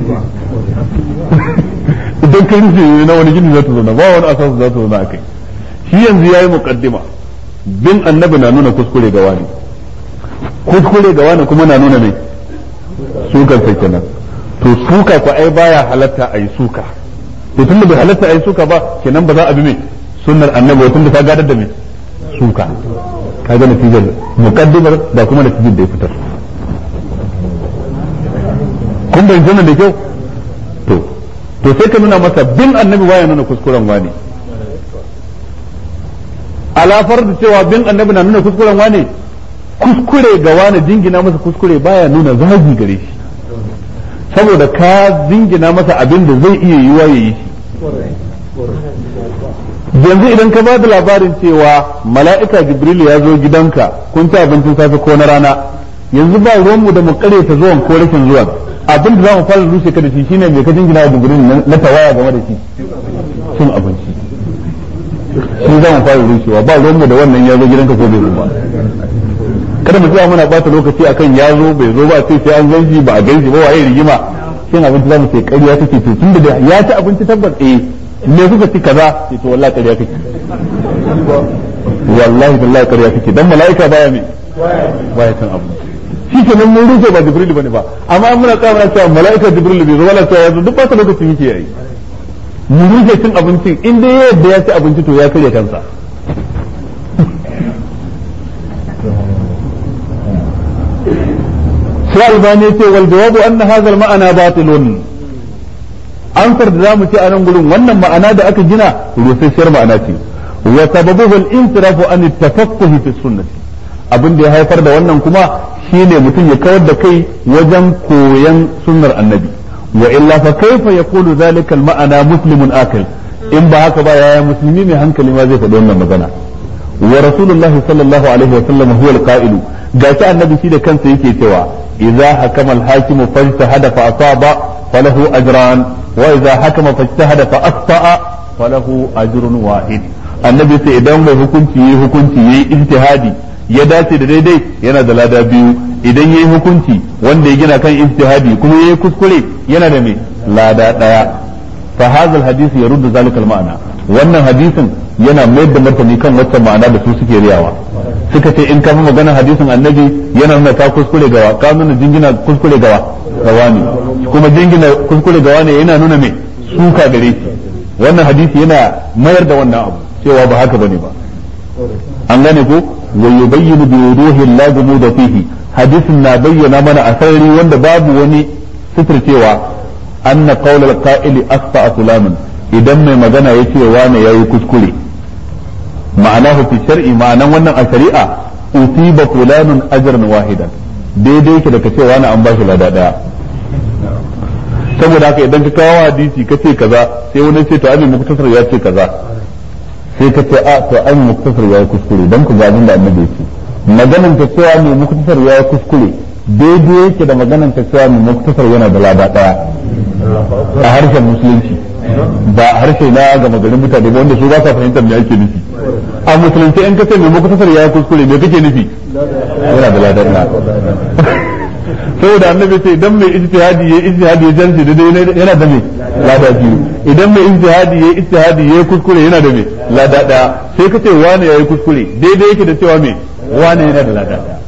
idan ka rushe na wani gini za ta zauna ba wani asasu za ta zauna a kai shi yanzu ya yi muqaddima bin annabi na nuna kuskure ga wani kuskure ga wani kuma na nuna mai sukan sai kenan to suka ko ai baya halatta a yi suka to tunda bai halatta a yi suka ba kenan ba za a bi mai sunnar annabi tunda ta gadar da mai suka ka ga natijar muqaddimar da kuma natijar da ya fitar kun bai jana da kyau to to sai ka nuna masa bin annabi baya nuna kuskuren wani alafar da cewa bin annabi na nuna kuskuren wani kuskure ga wani jingina masa kuskure baya nuna zagi gare shi saboda ka jingina masa abin da zai iya yiwa ya yi shi yanzu idan ka ba da labarin cewa mala'ika jibril ya zo gidanka kun ci abincin safe ko na rana yanzu ba ruwanmu da mu kare ta zuwan ko rashin zuwan abin da za mu fara rushe ka da shi shine mai ka jingina wa jibril na tawaya game da shi cin abinci shi za mu fara rushewa ba ruwanmu da wannan ya zo gidanka ko bai zo ba kada mu tsaya muna bata lokaci akan ya zo bai zo ba sai sai an gan shi ba a gan shi ba waye rigima shin abinci za mu ce ƙarya take to tunda da ya ci abinci tabbas eh me kuka ci kaza sai to wallahi ƙarya kake wallahi billahi ƙarya kake dan mala'ika baya me baya cin abu shi ke nan mun rufe ba jibril bane ba amma an muna tsaya muna cewa mala'ika jibril bai zo wala cewa ya zo duk ba ta lokacin yake yayi mu rufe cin abincin in dai yadda ya ci abinci to ya karya kansa sai albani ce wal jawabu anna hadha al ma'ana batilun ansar da zamu ce a nan gurin wannan ma'ana da aka gina rusasshiyar ma'ana ce wa sababuhu al insirafu an tafaqquh fi sunnati abin da ya haifar da wannan kuma shine mutum ya kawar da kai wajen koyan sunnar annabi wa illa fa kaifa yaqulu zalika al ma'ana muslimun akil in ba haka ba yaya musulmi mai hankali ma zai faɗi wannan magana wa rasulullahi sallallahu alaihi wa sallam huwa al qa'ilu gashi annabi shi da kansa yake cewa idza hakama al-hakim fajtahada fa asaba falahu ajran wa idza hakama fajtahada fa akhta'a falahu ajrun wahid annabi sai idan mai hukunci yayi hukunci yayi ijtihadi ya dace da daidai yana da lada biyu idan yayi hukunci wanda ya gina kan ijtihadi kuma yayi kuskure yana da mai lada daya fa hadha al-hadith yaruddu zalika al-ma'na wannan hadisin yana mayar da martani kan wacce ma'ana da su suke riyawa suka ce in ka fi maganar hadisin annabi yana nuna ka kuskure gawa ka nuna jingina kuskure gawa gawa ne kuma jingina kuskure gawa ne yana nuna me suka gare shi wannan hadisi yana mayar da wannan abu cewa ba haka bane ba an gane ko wa yubayyinu bi wuduhi la da fihi hadisin na bayyana mana a sarari wanda babu wani cewa anna qawla al-qa'ili asfa fulanan idan mai magana yace wane yayi kuskure ma'anahu fi shar'i ma'anan wannan a shari'a usiba fulanun ajran wahidan daidai yake da ka ce wani an ba shi lada daya saboda haka idan ka kawo hadisi ka ce kaza sai wani ce to ai muktasar ya ce kaza sai ka ce a to ai muktasar ya kuskure dan ku ga abin da annabi ce maganan ta cewa mai muktasar ya kuskure daidai yake da maganan ta cewa mai muktasar yana da lada daya a harshen musulunci ba harshe na gama garin mutane ba wanda su ba sa fahimtar me ake nufi a musulunci in ka ce mai muktasar ya kuskure me kake nufi yana da ladan na saboda annabi ce idan mai ijtihadi yayi ijtihadi ya jarje da yana da me lada biyu idan mai ijtihadi yayi ijtihadi yayi kuskure yana da me lada daya sai ka ce wani yayi kuskure daidai yake da cewa me wani yana da lada daya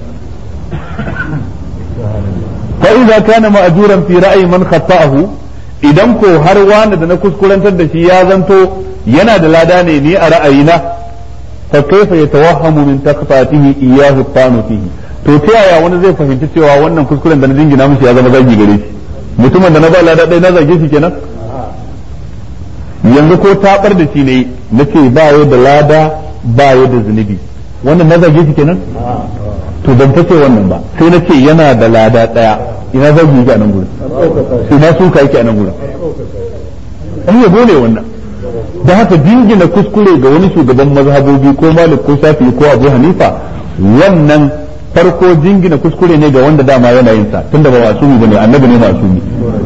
fa idza kana ma'juran fi ra'yi man khata'ahu idan ko har wani da na kuskurantar da shi ya zanto yana da lada ne ni a ra'ayina fa kaifa yatawahhamu min taqfatihi iyyahu tanu fihi to ta yaya wani zai fahimci cewa wannan kuskuren da na jingina mishi ya zama zagi gare shi mutumin da na ba lada ɗaya na zage shi kenan yanzu ko tabar da shi ne na ce ba ya da lada ba ya da zunubi wannan na zage shi kenan to ban ta ce wannan ba sai na ce yana da lada ɗaya ina zagi yake a nan gurin ina suka yake a nan gurin an yabo ne wannan da haka jingina kuskure ga wani shugaban mazhabobi ko malik ko shafi ko abu hanifa wannan farko jingina kuskure ne ga wanda dama yana yin sa tunda ba masumi bane annabi ne masumi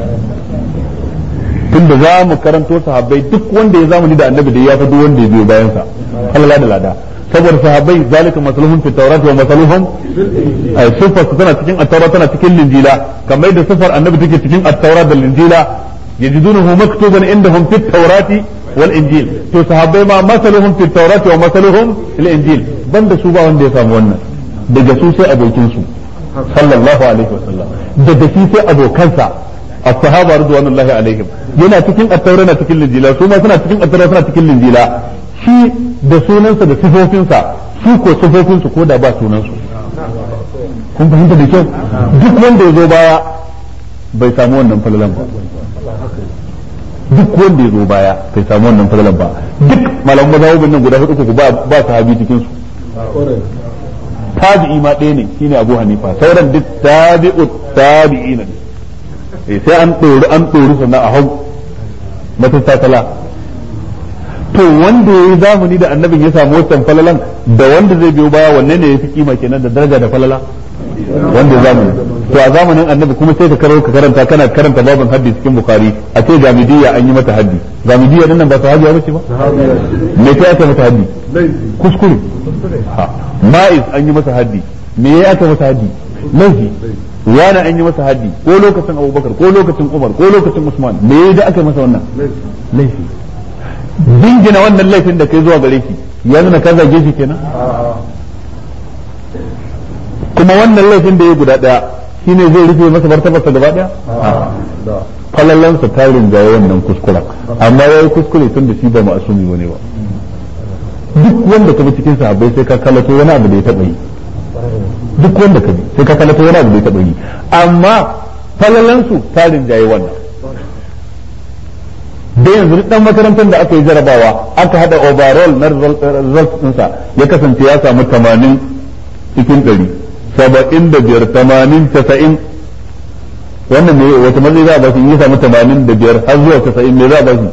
tunda za mu karanto sahabbai duk wanda ya zamani da annabi da ya fi duk wanda ya biyo bayan sa Allah da lada saboda sahabbai zalika masaluhum fi tawrat wa masaluhum ay sifar su tana cikin at-taurat tana cikin linjila kamar da sifar annabi take cikin at-taurat da linjila yajidunahu maktuban indahum fi at-taurati wal injil to sahabbai ma masaluhum fi at-taurati wa masaluhum fil injil banda su ba wanda ya samu wannan daga su sai abokin su sallallahu alaihi wasallam daga shi sai abokansa as-sahaba radwanullahi alaihim yana cikin at-taura na cikin linjila su ma suna cikin at-taura suna cikin linjila shi da sunansa da sifofinsa su ko sifofinsu ko da ba sunansu kun fahimta da kyau duk wanda ya zo baya bai samu wannan falalan ba duk wanda ya zo baya bai samu wannan falalan ba duk malaman mazhabin nan guda hudu ko ba ba sahabi cikin su tabi'i ma ɗaya ne shine Abu Hanifa sauran duk tabi'u tabi'ina ne sai an ɗori an ɗori sannan a hau matattakala to wanda ya yi zamani da annabin ya samu wancan falalan da wanda zai biyo baya wanne ne ya fi kima kenan da daraja da falala wanda ya zamani to a zamanin annabi kuma sai ka karo ka karanta kana karanta babin haddi cikin bukhari a ce jamidiyya an yi mata haddi jamidiyya din nan ba sahabiya bace ba me ta aka mata haddi kuskure ma'iz an yi masa haddi me ya aka masa haddi laifi wani an yi masa haddi ko lokacin abubakar ko lokacin umar ko lokacin usman me da aka masa wannan laifi jingina wannan laifin da kai zuwa gare shi ya nuna ka zage shi kenan kuma wannan laifin da ya guda daya shine zai rufe masa martabarsa gaba daya falallansa ta rinjaye wannan kuskuren amma ya yi kuskure tun da shi ba ma'asumi bane ba duk wanda ka bi cikin sahabbai sai ka kalato wani abu da ya taba yi duk wanda ka bi sai ka kalato wani abu da ya taba yi amma falallansu ta rinjaye wannan da yanzu dan makarantar da aka yi jarabawa aka hada overall na result ɗinsa ya kasance ya samu 80 cikin 100 saba'in da biyar tamanin casa'in wannan ne wata matsayi za a ba shi ya samu tamanin da biyar har zuwa casa'in ne za a ba shi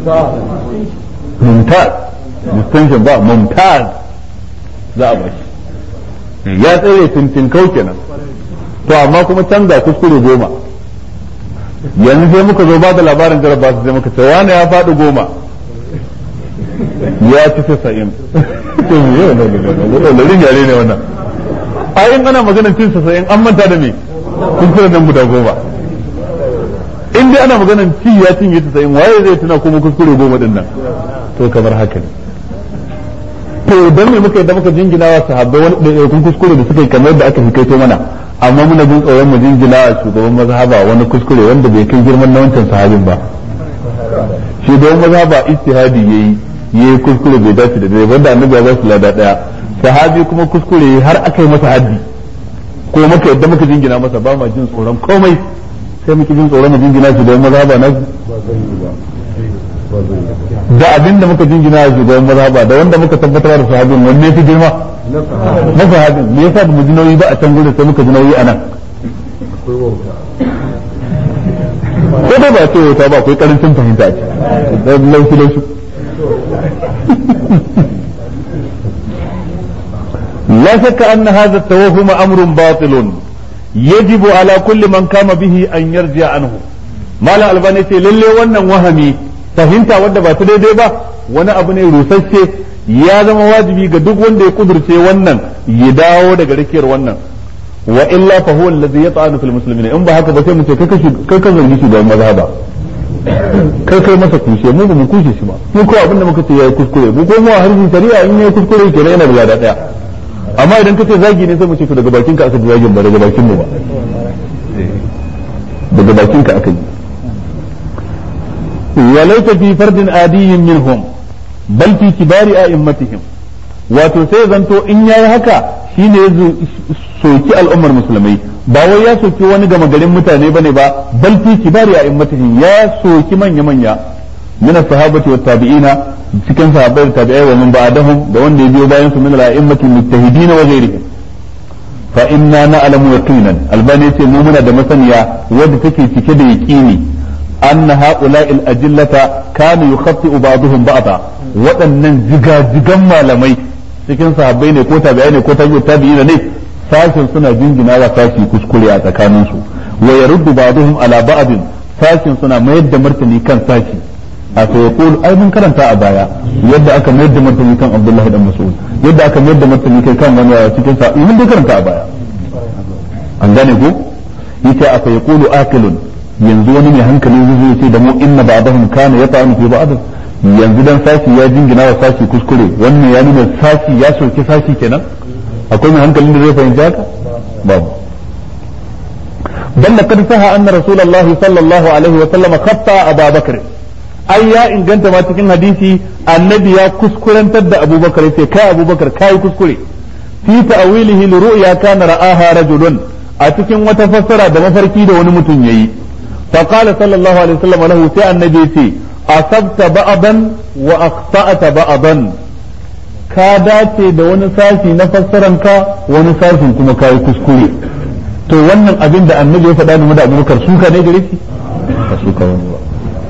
mumtaz distinction ba mumtaz za a ba shi ya tsaye tintin kau kenan to amma kuma canza kuskure goma yanzu sai muka zo ba da labarin jaraba su sai muka ce wani ya faɗi goma ya ci casa'in to me yau ne yare ne wannan a in ana maganar cin casa'in an manta da me kuskure nan guda goma in dai ana maganar ci ya cinye casa'in waye zai tuna kuma kuskure goma din nan to kamar haka ne to dan me muka yadda muka jingina wa sahabbai wani ɗaiɗaikun kuskure da suka yi kamar da aka hikaito mana amma muna jin tsoron mu jingina a shugaban mazhaba wani kuskure wanda bai kai girman na wancan sahabin ba shugaban mazhaba ijtihadi yayi yayi kuskure bai dace da dai wanda annabi ya ba su lada daya sahabi kuma kuskure har aka yi masa haddi ko muka yadda muka jingina masa ba ma jin tsoron komai sai muke jin tsoron mu jingina shi da mazhaba na da abin da muka jingina a shugaban mazhaba da wanda muka tabbatar da sahabin wanne fi girma na sahabin me yasa ba mu ji nauyi ba a can gurin sai muka ji nauyi a nan ko dai ba ce wata ba akwai karancin fahimta ce da laushi laushi لا شك أن هذا التوهم أمر باطل يجب على كل من قام به أن يرجع عنه ما لا ألباني للي وانا وهمي fahimta wadda ba ta daidai ba wani abu ne rusasshe ya zama wajibi ga duk wanda ya kudurce wannan ya dawo daga rikiyar wannan wa illa fa huwa allazi yata'anu fil muslimin in ba haka ba sai mu ce kai kai ka zargi shi da mazhaba kai kai masa kushe mu ba mu kushe shi ba mu ko abin da muka ce yayi kuskure mu ko mu a harshen shari'a in yayi kuskure kenan yana da lada daya amma idan ka ce zagi ne sai mu ce to daga bakin ka aka ji zagin ba daga bakin mu ba daga bakin ka aka yi وليس في فرد عادي منهم بل في كبار أئمتهم wato sai zanto in yayi haka shine ya soki al'ummar musulmai ba wai ya soki wani gama garin mutane bane ba bal fi kibari a immatihin ya soki manya manya min as-sahabati wat tabi'ina cikin sahabbai da tabi'ai wa min ba'dahum da wanda ya biyo bayan su min al-a'immati mujtahidin wa ghayrihim fa inna na'lamu yaqinan albani yace mu muna da masaniya wadda take cike da yaqini anna ha'ula'il ajillata kana yukhaffi'u ba'dhum ba'da waɗannan jigajigan malamai cikin sahabbai ne ko tabi'ai ne ko tabi'ina ne sashin suna jingina wa sashi kuskure a tsakanin su wa yaruddu ba'dhum ala ba'd sashin suna mayar da martani kan sashi a sai yaqul ai mun karanta a baya yadda aka mayar da martani kan Abdullahi dan Mas'ud yadda aka mayar da martani kai kan wani cikin sa mun dai karanta a baya an gane ko yace a sai yaqulu akilun yanzu wani mai hankali zai ce da mu inna ba'dahum kana yata'anu fi ba'd yanzu dan sashi ya jingina wa sashi kuskure wannan ya nuna sashi ya soki sashi kenan akwai mai hankalin da zai fahimci haka babu bal laqad saha anna rasulullahi sallallahu alaihi wa sallam khatta Abu Bakr ai ya inganta ma cikin hadisi annabi ya kuskurantar da Abubakar yace kai Abubakar kai kuskure fi ta'wilihi li ru'ya kana ra'aha rajulun a cikin wata fassara da mafarki da wani mutum yayi fa qala sallallahu alaihi wa sallam lahu sai annabi yace asabta ba'dan wa akhta'ta ba'dan ka dace da wani sashi na fassaran ka wani sashin kuma kai kuskure to wannan abin da annabi ya faɗa game da abubakar suka ne gare shi ba suka wani ba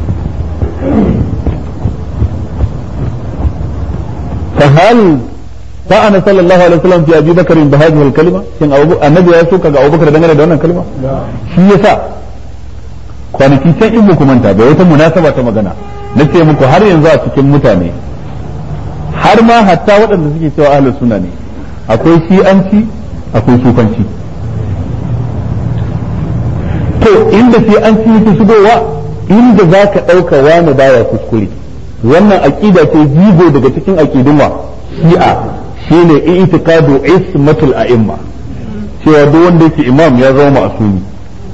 fa hal فأنا صلى الله عليه وسلم في أبي بكر بهذه الكلمة كان أبو النبي يسوع كذا أبو بكر دعنا ده الكلمة shi yasa kwanaki can in muku manta bai wata munasaba ta magana na ce muku har yanzu a cikin mutane har ma hatta waɗanda suke cewa ahlus sunna ne akwai shi'anci akwai sufanci to inda shi'anci yake shigowa inda za ka ɗauka wani baya kuskure wannan aƙida ce jigo daga cikin aƙidun wa shi'a shine i'tiqadu ismatul a'imma cewa duk wanda yake imam ya zama ma'asumi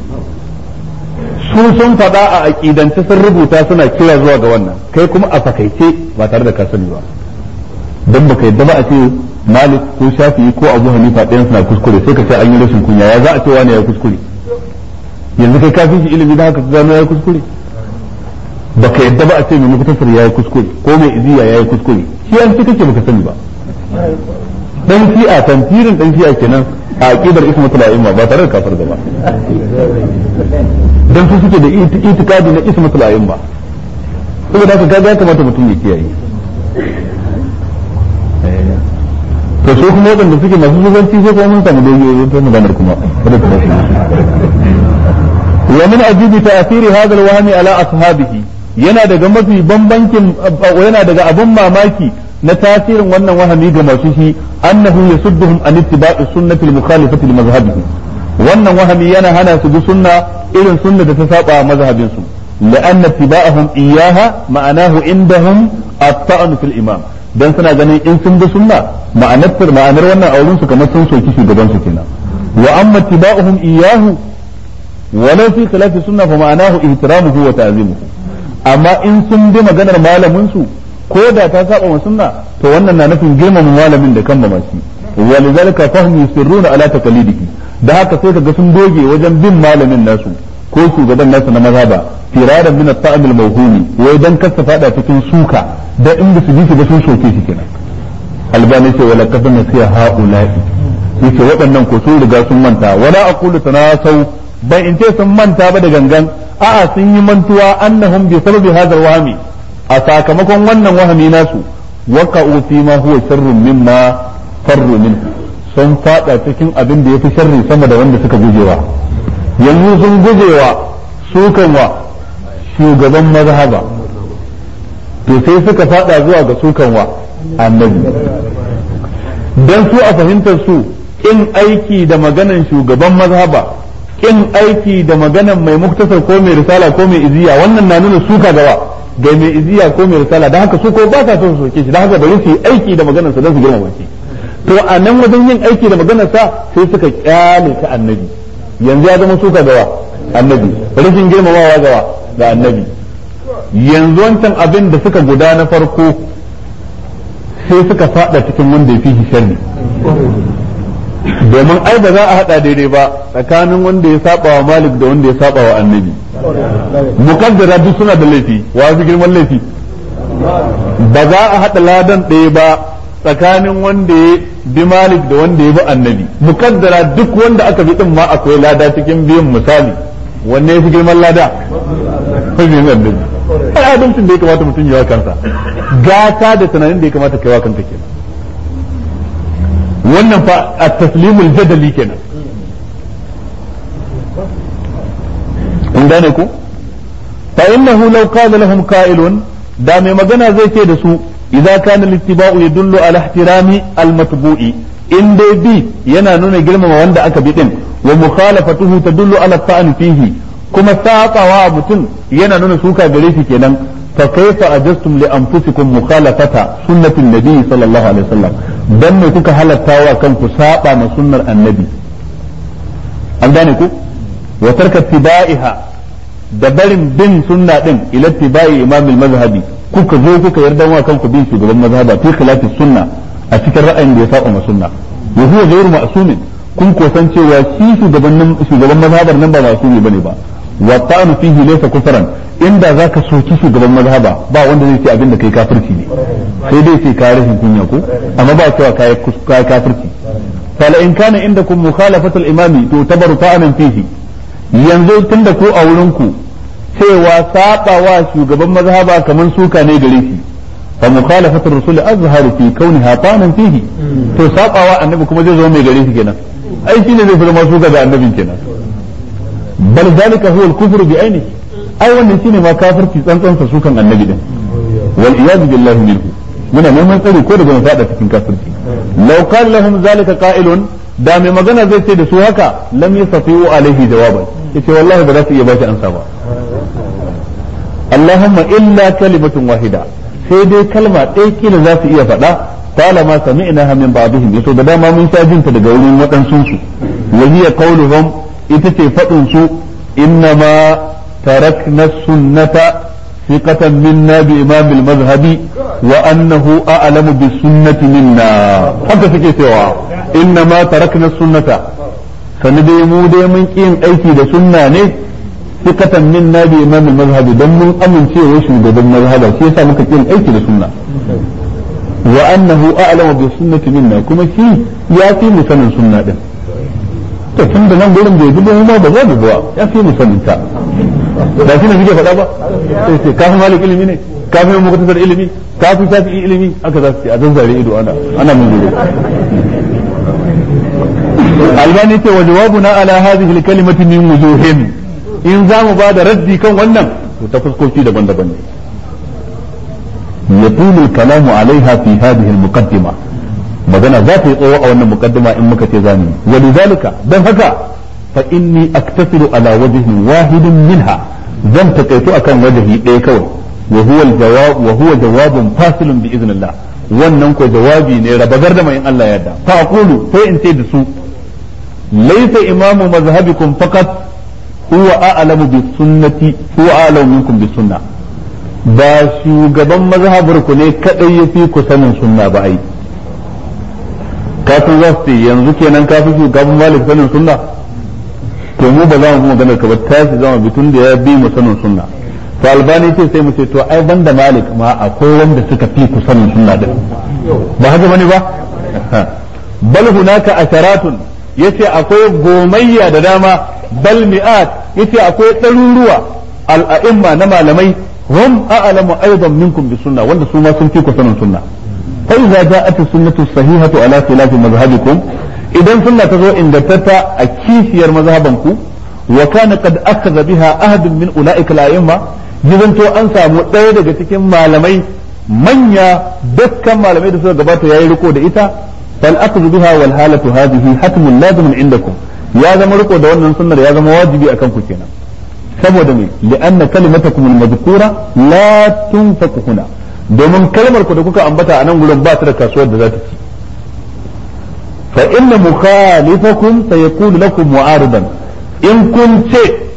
su sun faɗa a aƙidance sun rubuta suna kira zuwa ga wannan kai kuma a fakaice ba tare da ka sani ba don baka yadda ba a ce malik ko shafi'i ko abu hanifa ɗayan suna kuskure sai ka ce an yi rashin kunya ya za a ce wani ya kuskure yanzu kai kafin shi ilimi da haka ka gano ya kuskure baka yadda ba a ce mai mutasar ya yi kuskure ko mai iziya ya yi kuskure shi an ce kake baka sani ba dan fi'a tantirin dan fi'a kenan a aqidar ismatul a'imma ba tare da kafar da ba dan su suke da itikadi na ismatul a'imma saboda haka kaga ya kamata mutum ya kiyaye to so kuma wadanda suke masu zubanci sai kuma mun samu dogiyoyi ta maganar kuma kada ku bashi wa min ajibi ta'thiri hadha al-wahmi ala ashabihi yana daga mafi bambancin yana daga abun mamaki na tasirin wannan wahami ga masu shi annahu yasudduhum an ittiba'i sunnati al-mukhalifati li mazhabihi wannan wahami yana hana su bi sunna irin sunna da ta saba mazhabin su لأن اتباعهم إياها معناه عندهم الطعن في الإمام dan suna ganin in sun bi sunna ma'anar ma'anar wannan auren su kamar sun soki shugaban su kenan wa amma tiba'uhum iyyahu walau fi khilafi sunna fa ma'anahu ihtiramuhu wa ta'zimuhu amma in sun bi maganar malamin su ko da ta saba wa sunna to wannan na nufin girmama malamin da kan mamaci walidhalika fahum yusirruna ala taqlidihi da haka sai kaga sun doge wajen bin malamin nasu ko shugaban nasu na mazhaba firaran min at-ta'am al-mawhumi wai dan kasa fada cikin suka da in ba su ji ba sun soke shi kenan albani ce wala kafa nasiya haula'i yace waɗannan ko sun riga sun manta wala aqulu tanasau ban in ce sun manta ba da gangan a'a sun yi mantuwa annahum bi sababi hadha al-wahmi a sakamakon wannan wahami nasu waqa'u fi ma huwa sharrun mimma farru minhu sun fada cikin abin da yafi sharri sama da wanda suka gujewa yanzu sun gujewa su wa shugaban mazhaba to sai suka fada zuwa ga sukan wa annabi dan su a fahimtar su in aiki da maganan shugaban mazhaba in aiki da maganan mai muktasar ko mai risala ko mai iziya wannan na nuna suka gawa ga mai iziya ko mai risala dan haka su ko ba sa son su soke shi dan haka bari su yi aiki da maganar sa don su girmama shi to a nan wajen yin aiki da maganar sa sai suka kyale ta annabi yanzu ya zama suka gawa annabi rashin girmamawa gawa ga annabi yanzu wancan abin da suka guda na farko sai suka fada cikin wanda ya fi shi sharri domin ai ba za a hada daidai ba tsakanin wanda ya saba wa malik da wanda ya saba wa annabi mukaddara duk suna da laifi wa fi girman laifi ba za a hada ladan ɗaya ba tsakanin wanda ya bi malik da wanda ya bi annabi mukaddara duk wanda aka bi din ma akwai lada cikin biyan misali wanne ya fi girman lada hujjin annabi ai adalcin da ya kamata mutum ya wa kansa gata da tunanin da ya kamata kai wa kanka kenan wannan fa a taslimul jadali kenan kun gane ku fa innahu law qala lahum qa'ilun da mai magana zai ce da su idza kana littiba'u yadullu ala ihtirami al-matbu'i in dai bi yana nuna girmama wanda aka bi din wa mukhalafatuhu tadullu ala ta'an fihi kuma saƙawa mutum yana nuna suka gare shi kenan fa kaifa ajastum li anfusikum mukhalafata sunnatin nabi sallallahu alaihi wasallam dan me kuka halatta wa kanku saba ma sunnar annabi an gane ku wa tarka tibaiha da barin bin sunna din ila tibai imam al-mazhabi kuka zo kuka yarda wa kanku bin shugaban mazhaba fi khilafi sunna a cikin ra'ayin da ya saba ma sunna wa huwa ghayru ma'sumin kun kosan cewa shi shugaban shugaban mazhabar nan ba masumi bane ba wa ta'anu fihi laysa kufran inda zaka soki shugaban mazhaba ba wanda zai ce abin da kai kafirci ne sai dai sai kai rashin kunya ko amma ba cewa kai kai kafirci fala in kana indakum mukhalafatul imami to tabaru ta'anan fihi yanzu tunda ku a wurin ku cewa sabawa shugaban mazhaba kaman suka ne gare shi fa mukhalafatul rasul azharu fi kauniha ta'anan fihi to sabawa annabi kuma zai zo mai gare shi kenan ai shine zai fi zama suka ga annabin kenan bal zalika huwa al-kufru bi ainihi ai wannan shine ma kafirci tsantsan sa sukan annabi din wal iyad billahi minhu muna neman tsari ko daga fada cikin kafirci law qala lahum zalika qa'ilun da mai magana zai ce da su haka lam yastati'u alaihi jawaban yace wallahi ba za su iya bashi ansa ba Allahumma illa kalimatun wahida sai dai kalma ɗaya kila za su iya faɗa qala ma sami'naha min ba'dihim yato da dama mun sha jinta daga wurin waɗansu su wa hiya qawluhum ita ce faɗin su innama تركنا السنة ثقة منا بإمام المذهب وأنه أعلم بالسنة منا حتى في سوا إنما تركنا السنة فندي مودي من كين أيتي دا سنة نه ثقة منا بإمام المذهب دم من أمن شيء وشو دا المذهب شيء سامك كين أيتي دا سنة وأنه أعلم بالسنة منا كما شيء يأتي مثلا سنة ده to tun da nan gurin bai dubo ma ba za mu ba ya fi mu sanin ta ba shi ne suke faɗa ba sai ce kafin malik ilimi ne kafin mu kutasar ilimi kafin shafi ilimi aka za su ce a zanzare ido ana ana mun gudu albani ce wa jawabuna ala hadhihi alkalimati min wujuhin in za mu ba da raddi kan wannan to ta fuskoki daban-daban ne yatulu al-kalamu alaiha fi hadhihi al-muqaddimah magana za ta yi tsawo a wannan mukaddima in muka ce zamu wa lidhalika dan haka fa inni aktasiru ala wajhin wahidin minha zan takaito akan wajahi ɗaya kawai wa huwa aljawab wa huwa jawabun fasilun bi iznillah wannan ko jawabi ne rabagar da mai Allah ya yarda fa aqulu sai in ce da su laysa imamu mazhabikum faqat huwa a'lamu bis sunnati huwa a'lamu minkum bis sunnah ba shugaban mazhabar ku ne kadai yafi ku sanin sunna ba ai kafin za su yanzu kenan kafin shugaban malik sanin sunna to mu ba za mu magana ka ba tashi zama bitun da ya bi mu sanin sunna to albani ce sai mu ce to ai banda malik ma akwai wanda suka fi ku sanin sunna din ba haka bane ba bal hunaka asharatun yace akwai gomayya da dama bal mi'at yace akwai ɗaruruwa al'a'imma na malamai hum a'lamu aidan minkum bis sunna wanda su ma sun fi ku sanin sunna فإذا جاءت السنة الصحيحة على خلاف مذهبكم إذا سنة تزو إن دتتا أكيسير مذهبكم وكان قد أخذ بها أحد من أولئك الأئمة جزن تو أنسى مؤيدة daga cikin malamai manya dukkan malamai da suka gabata yayi riko da ita fal akhdhu biha wal halatu hadhihi hatmun lazim indakum ya zama riko da wannan sunnar ya zama wajibi akan ku kenan saboda me li'anna kalimatakum al-madhkura la tunfaqu huna domin kalmar ku da kuka ambata a nan gurin ba ta da kasuwar da za ta ci fa inna mukhalifakum sayaqulu lakum mu'aridan in kun ce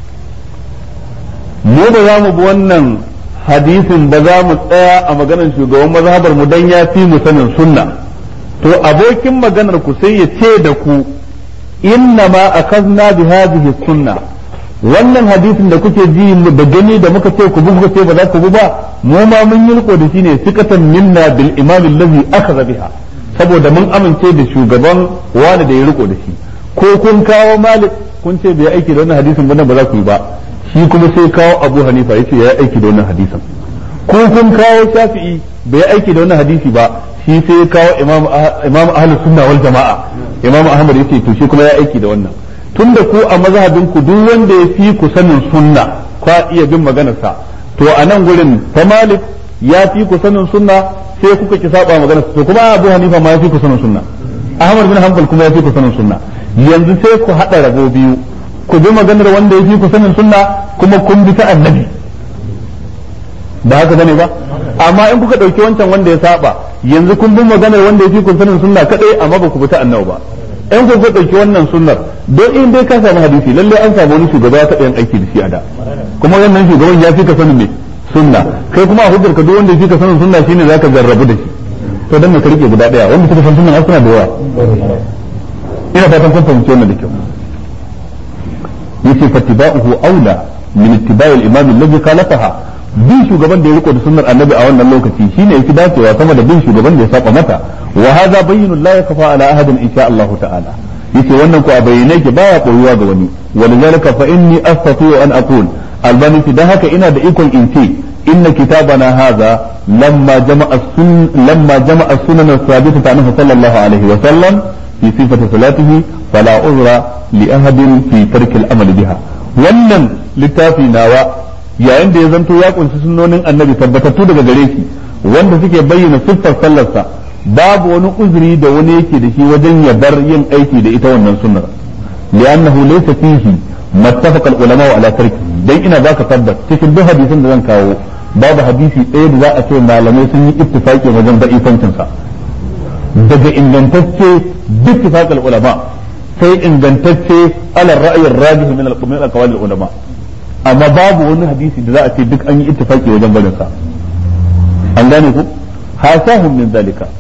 mu ba za mu bi wannan hadisin ba za mu tsaya a maganar shugaban mazhabar mu dan ya fi mu sanin sunna to abokin maganar ku sai ya ce da ku inna ma akazna bi hadhihi sunna wannan hadisin da kuke ji da gani da muka ce ku bi kuka ce ba za ku bi ba mu ma mun yi riko da shi ne sikatan minna bil imam allazi akhadha biha saboda mun amince da shugaban wani da ya riko da shi ko kun kawo malik kun ce bai aiki da wannan hadisin ba ba za ku yi ba shi kuma sai kawo abu hanifa yace ya aiki da wannan hadisin ko kun kawo shafi'i bai aiki da wannan hadisi ba shi sai kawo imam imam ahlus sunna wal jamaa imam ahmad yace to shi kuma ya aiki da wannan tunda ku a mazhabin ku duk wanda ya fi ku sanin sunna kwa iya bin maganarsa to a nan gurin ta malik ya fi ku sanin sunna sai kuka ki saba maganarsa to kuma abu hanifa ma ya fi ku sanin sunna ahmad bin hanbal kuma ya fi ku sanin sunna yanzu sai ku hada rabo biyu ku bi maganar wanda ya fi ku sanin sunna kuma kun bi ta annabi ba haka bane ba amma in kuka dauki wancan wanda ya saba yanzu kun bi maganar wanda ya fi ku sanin sunna kadai amma ba ku bi ta annabi ba in ku ku dauki wannan sunnar don in dai ka samu hadisi lalle an samu wani shugaba ya taɓa yin aiki da shi a da kuma wannan shugaban ya fi ka sanin me sunna kai kuma a hujjar ka duk wanda ya fi ka sanin sunna shine zaka jarrabu da shi to dan ka rike guda daya wanda suka san sunna suna da yawa ina fatan kun fahimci wannan da kyau yace fattiba'uhu aula min ittiba'i al-imam alladhi khalafaha bin shugaban da ya riko da sunnar annabi a wannan lokaci shine yake dacewa sama da bin shugaban da ya saba mata wa hadha bayyinun la yakfa ala ahadin insha Allah ta'ala yace wannan ko a bayyane yake baya koyuwa ga wani walidhalika fa inni astati'u an aqul albani da haka ina da ikon in ce inna kitabana hadha lamma jama'a sun lamma jama'a sunan as-sabitah anhu sallallahu alaihi wa sallam fi sifati salatihi fala uzra li ahadin fi tarki al-amal biha wannan littafi nawa yayin da ya zanto ya kunshi sunnonin annabi tabbatattu daga gare shi wanda suke bayyana siffar sallarsa babu wani uzuri da wani yake da shi wajen ya bar yin aiki da ita wannan sunnar li'annahu laysa fihi mattafaqa al-ulama ala tarki dan ina baka tabbas cikin duk hadisin da zan kawo babu hadisi ɗaya da za a ce malamai sun yi ittifaqi wajen da'ifancin sa daga ingantacce duk ittifaq al-ulama sai ingantacce ala ra'ayi rajih min al-aqwal al-ulama amma babu wani hadisi da za a ce duk an yi ittifaqi wajen barin sa an gane ku hasahum min zalika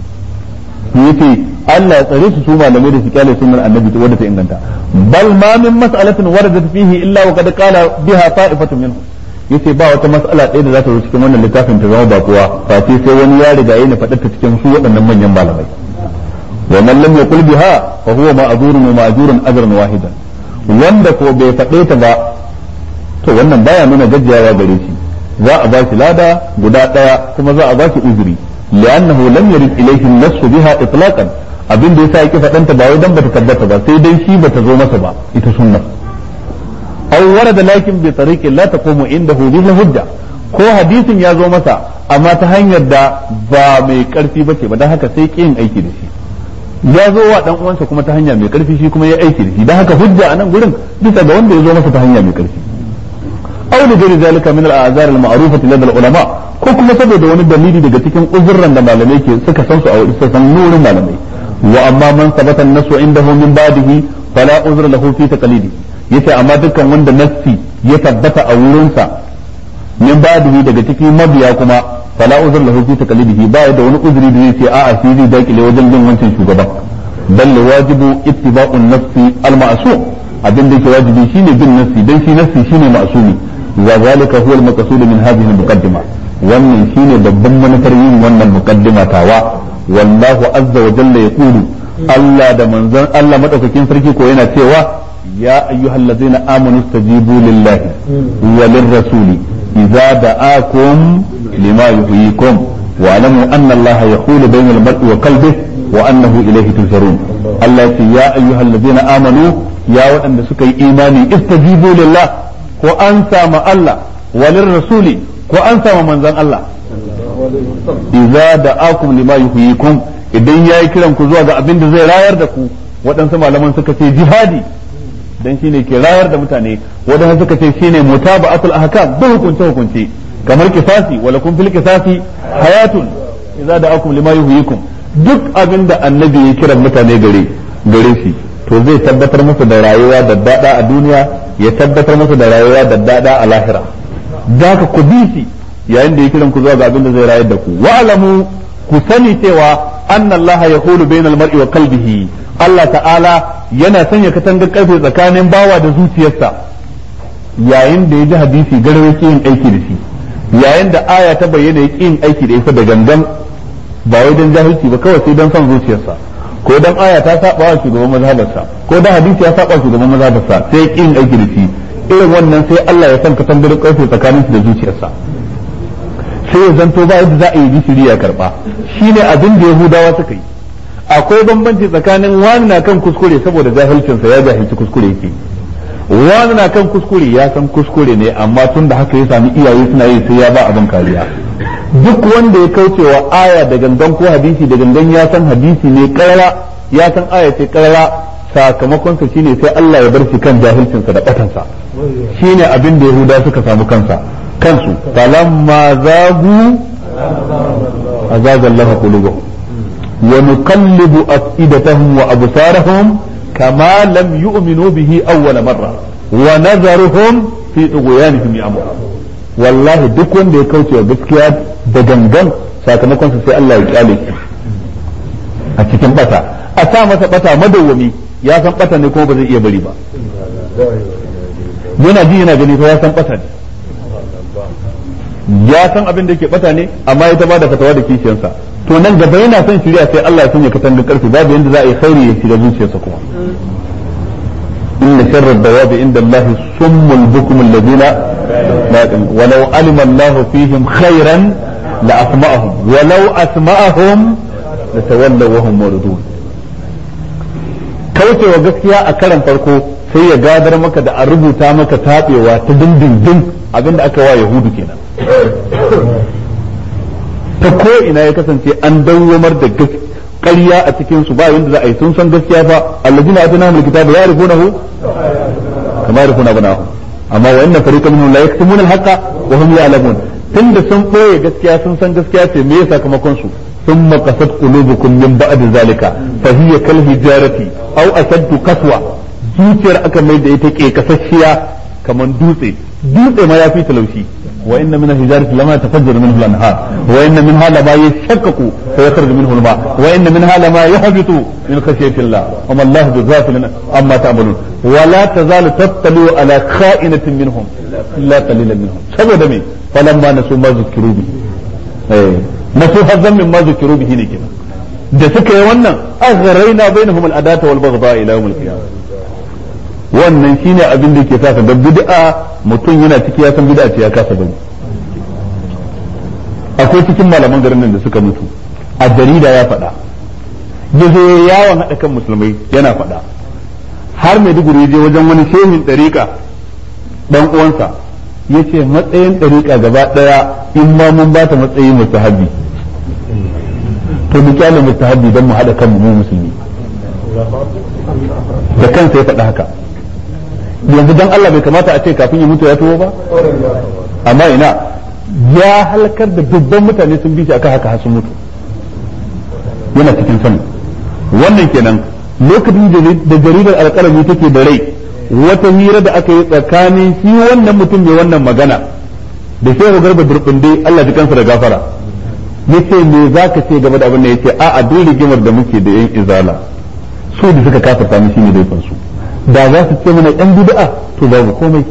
yace Allah ya tsare su su malamai da su kyale sunnar annabi wadda ta inganta bal ma min mas'alatin waradat fihi illa wa qad qala biha ta'ifatun minhum yace ba wata mas'ala ɗaya da za ta zo cikin wannan littafin ta zama ba kowa face sai wani ya riga yana faɗar ta cikin su waɗannan manyan malamai wa man lam yaqul biha fa huwa ma'zurun wa ma'zurun ajran wahidan wanda ko bai faɗe ta ba to wannan baya nuna gaggawa gare shi za a ba shi lada guda ɗaya kuma za a ba shi uzuri li'annahu lam yarid ilayhi an-nass biha itlaqan abin da yasa yake fadanta ba wai dan bata tabbata ba sai dai shi bata zo masa ba ita sunna aw warada lakin bi tariqi la taqumu indahu bihi hujja ko hadisin ya zo masa amma ta hanyar da ba mai karfi bace ba dan haka sai kin aiki da shi ya zo wa dan uwansa kuma ta hanya mai karfi shi kuma ya aiki da shi dan haka hujja a nan gurin bisa ga wanda ya zo masa ta hanya mai karfi aw li ghairi zalika min al-a'zar al-ma'rufati lada al-ulama ko kuma saboda wani dalili daga cikin uzurran da malamai ke suka san su a wurin san nurin malamai wa amma man sabata an-nasu indahu min ba'dihi fala uzra lahu fi taqlidi yace amma dukkan wanda nassi ya tabbata a wurinsa min ba'dihi daga cikin mabiya kuma fala uzra lahu fi taqlidihi ba da wani uzuri da zai ce a'a shi zai dakile wajen bin wancan shugaban bal wajibu ittiba'u an-nafsi al-ma'sum abin da yake wajibi shine bin nassi dan shi nassi shine ma'sumi wa zalika huwa al-maqsud min hadhihi al-muqaddima wannan shine babban manufar yin wannan muqaddima tawa wallahu azza wa jalla yaqulu Allah da manzon Allah madaukakin sarki ko yana cewa ya ayyuhallazina amanu stajibu lillahi wa lirrasuli idza da'akum lima yuhyikum wa alamu anna Allah yahulu bainal mar'i wa qalbihi wa annahu ilayhi tusharun Allah ya ce ya ayyuhallazina amanu ya waɗanda suka yi imani istajibu lillah ko an sama Allah wa lirrasuli ko an sama manzon Allah idza da'akum lima yuhyikum idan yayi kiran ku zuwa ga abin da zai rayar da ku waɗansu malaman suka ce jihadi dan shine ke rayar da mutane waɗansu suka ce shine mutaba'atul ahkam da hukunce hukunce kamar kisasi wala kun fil kisasi hayatun idza da'akum lima yuhyikum duk abin da annabi ya kiran mutane gare gare shi to zai tabbatar musu da rayuwa da dada a duniya ya tabbatar musu da rayuwa da dada a lahira da ka ku bi shi yayin da ya kiran ku zuwa ga abin da zai rayar da ku wa'lamu ku sani cewa anna Allah yahulu bainal mar'i wa qalbihi Allah ta'ala yana sanya katangar karfe tsakanin bawa da zuciyarsa yayin da ya ji hadisi garwa yake yin aiki da shi yayin da aya ta bayyana yake yin aiki da ita da gangan ba wai dan jahilci ba kawai sai dan son zuciyarsa ko dan aya ta saba wa shugaban mazhabarsa ko dan hadisi ya saba shugaban mazhabarsa sai yake yin aiki da shi irin wannan sai Allah ya san katangar karfe tsakanin da zuciyarsa sai ya zanto ba yadda za a yi bishiri ya karba shine abin da yahudawa suka yi akwai bambanci tsakanin wani na kan kuskure saboda jahilcinsa ya jahilci kuskure yake wani na kan kuskure ya san kuskure ne amma tun da haka ya sami iyaye suna yi sai ya ba abin kariya duk wanda ya kaucewa aya da gangan ko hadisi da gangan ya san hadisi ne karara ya san aya ce karara sakamakonsa shine sai Allah ya bar shi kan jahilcinsa da batansa shine abin da yahuda suka samu kansa kansu falamma zagu azaga Allah qulubuhum wa nuqallibu afidatahum wa absarahum kama lam yu'minu bihi awwal marra wa nazaruhum fi tughyanihim ya'mur wallahi duk wanda ya kauce wa gaskiya da gangan sakamakon sa sai Allah ya kyale shi a cikin bata a sa masa bata madawwami ya san bata ne kuma ba zai iya bari ba yana ji yana gani fa ya san bata ne ya san abin da yake bata ne amma ya ba da fatawa da kishiyansa to nan gaba yana son shirya sai Allah ya sanya katangar karfi babu yanda za a yi khairi ya shiga zuciyarsa kuma inna sharra dawabi inda Allah summul bukum alladhina la yaqilun walau alima Allah fihim khairan la asma'ahum walau asma'ahum la tawallaw wa hum muridun kaucewa gaskiya a karan farko sai ya gadar maka da a rubuta maka tabewa ta dindindin abinda aka wa yahudu kenan ta ko ina ya kasance an dawwamar da ƙarya a cikin su ba yanda za a yi sun san gaskiya fa allazina atana mul kitaba ya'rifunahu kama ya'rifuna abnahum amma wa inna fariqan minhum la yaktumuna al-haqqa wa hum ya'lamun tunda sun boye gaskiya sun san gaskiya ce me sakamakon su ثم قست قلوبكم من بعد ذلك فهي كالحجارة أو أشد قسوة zuciyar aka mai da ita ke kasashiya kamar dutse dutse ma ya fi talaushi wa inna min al-hijarati lama tafajjaru minhu al-anhar wa inna minha lama yashaqqaqu fa yakhruju minhu al-ma wa inna minha lama yahbitu min khashyati Allah wa ma Allah bighafilin amma ta'malun wa la tazalu tattalu ala kha'inatin minhum illa qalilan minhum saboda me falamma nasu ma zukiru bi eh nasu hazzan min ma zukiru bihi ne kenan da suka yi wannan aghraina bainahum al-adata wal baghdha ila yawm al-qiyamah wannan shine abin da ke sa ka ga bid'a mutum yana ciki ya san bid'a ce ya kasa bari akwai cikin malaman garin nan da suka mutu a jarida ya faɗa ya zo yawon haɗa kan musulmai yana faɗa har mai duguri je wajen wani shehin ɗariƙa ɗan uwansa ya ce matsayin ɗariƙa gaba ɗaya in ma mun ba ta matsayin mustahabi to mu kyale mustahabi don mu haɗa kanmu mu musulmi da kansa ya faɗa haka yanzu dan Allah bai kamata a ce kafin ya mutu ya tuwo ba amma ina ya halakar da dubban mutane sun bi shi akan haka har sun mutu yana cikin sani wannan kenan lokacin da jaridar alƙalami take da rai wata hira da aka yi tsakanin shi wannan mutum mai wannan magana da shehu garba durbinde Allah ji kansa da gafara yace me zaka ce game da abin da yace a'a duk rigimar da muke da yan izala su da suka kafarta mu shine laifin su da za su ce mana yan bid'a to babu komai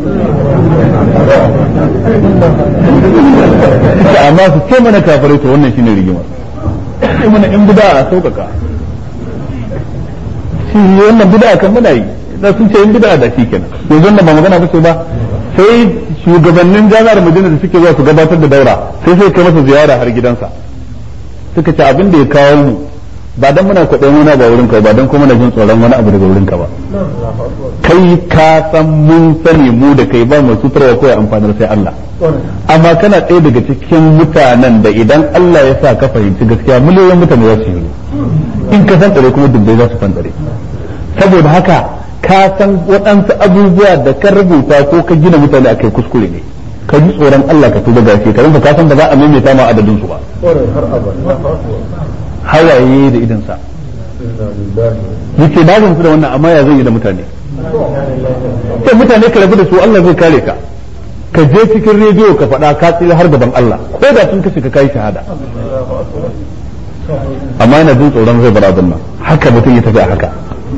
amma su ce mana kafirai to wannan shine rigimar ce mana yan bid'a a sauƙaƙa shi wannan bid'a kan muna yi da sun ce yan bid'a da shi kenan yanzu wannan ba magana ba ce ba sai shugabannin jami'ar Madina da suke zuwa su gabatar da daura sai sai kai masa ziyara har gidansa suka ce abin da ya kawo mu ba dan muna kwaɗayin wani ba wurin ka ba dan kuma na jin tsoron wani abu daga wurin ka ba kai ka san mun sani mu da kai ba mu suturwa ko ya amfanar sai Allah amma kana ɗaya daga cikin mutanen da idan Allah ya sa ka fahimci gaskiya miliyoyin mutane za su yi in ka san tsare kuma dubbai za su fandare saboda haka ka san waɗansu abubuwa da ka rubuta ko ka gina mutane a kai kuskure ne ka ji tsoron Allah ka tuba gashi ka ka san ba za a maimaita ma adadin su ba hawaye da idansa yace na gamsu da wannan amma ya zan yi da mutane sai mutane ka rabu da su Allah zai kare ka ka je cikin rediyo ka faɗa ka tsira har gaban Allah ko da sun kashe ka kai shahada amma yana jin tsoron zai bar abin nan haka mutum ya tafi a haka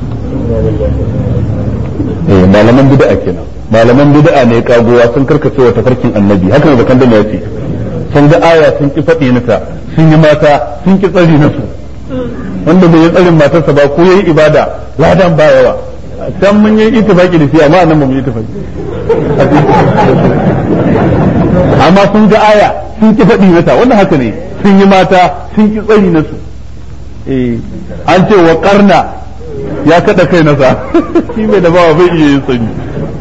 eh malaman bid'a kenan malaman bid'a ne kagowa sun karkace wa tafarkin annabi haka ne bakan da ya ce sun ga aya sun ki faɗi nata sun yi mata sun ki tsari na su wanda bai yi tsarin matarsa ba ko yayi ibada ladan ba yawa can mun yi ittifaki da shi amma nan ba mu yi ittifaki amma sun ga aya sun ki faɗi mata wannan haka ne sun yi mata sun ki tsari na su eh an ce wa karna ya kada kai nasa shi mai da bawa bai iya yin sanyi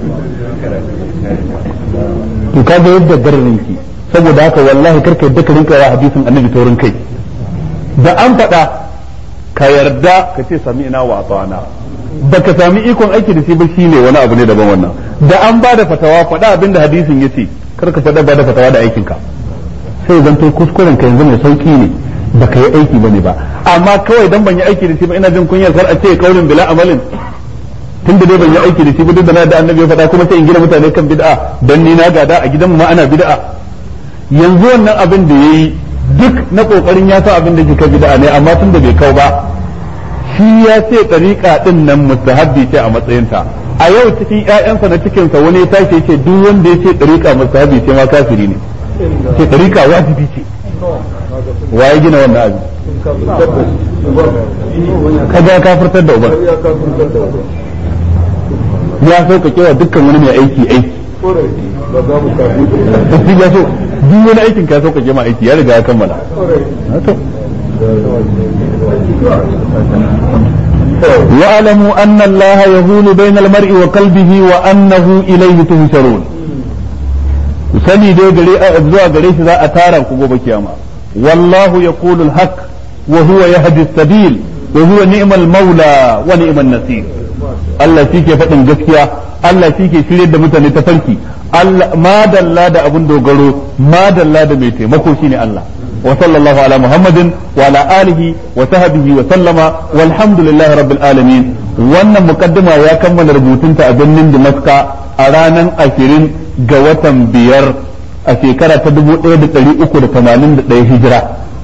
to kaga yadda garin ki saboda haka wallahi karka yadda ka rinka wa hadisin annabi taurin kai da an faɗa ka yarda ka ce sami ina wa atana baka sami ikon aiki da shi ba shine wani abu ne daban wannan da an ba da fatawa faɗa abinda hadisin yace karka faɗa ba da fatawa da aikin ka sai zan to kuskuren ka yanzu mai sauki ne baka yi aiki bane ba amma kawai dan ban yi aiki da shi ba ina jin kunyar kar a ce kaulin bila amalin tun da dai ban yi aiki da shi ba duk da na da annabi ya faɗa kuma sai in gina mutane kan bid'a dan ni na gada a gidan ma ana bid'a yanzu wannan abin da yayi duk na kokarin ya san abin da ke bid'a ne amma tun da bai kau ba shi ya ce tariqa din nan mustahabbi ce a matsayinta a yau cikin ƴaƴansa na cikin sa wani ya tashi ce duk wanda ya ce tariqa mustahabbi ce ma kafiri ne ce tariqa wajibi ce waye gina wannan abin kaga kafirtar da uban ya sauƙaƙe wa dukkan wani mai aiki aiki shi ya so duk wani aikin ka sauƙaƙe ma aiki ya riga ya kammala واعلموا أن الله يهول بين المرء وقلبه وأنه إليه تهشرون sani dai gare zuwa gare shi za a tara ku gobe kiyama wallahu yaqulu al-haq wa huwa yahdi as-sabil wa huwa ni'mal maula wa ni'man nasir Allah shi ke faɗin gaskiya Allah shi ke shirye da mutane ta farki Allah ma dalla da abun dogaro ma dalla da mai taimako shine Allah wa sallallahu ala muhammadin wa ala alihi wa sahbihi wa sallama walhamdulillahi rabbil alamin wannan mukaddima ya kammala rubutunta a birnin Damascus a ranar ashirin ga watan biyar a shekara ta dubu ɗaya da ɗari uku da tamanin da ɗaya hijira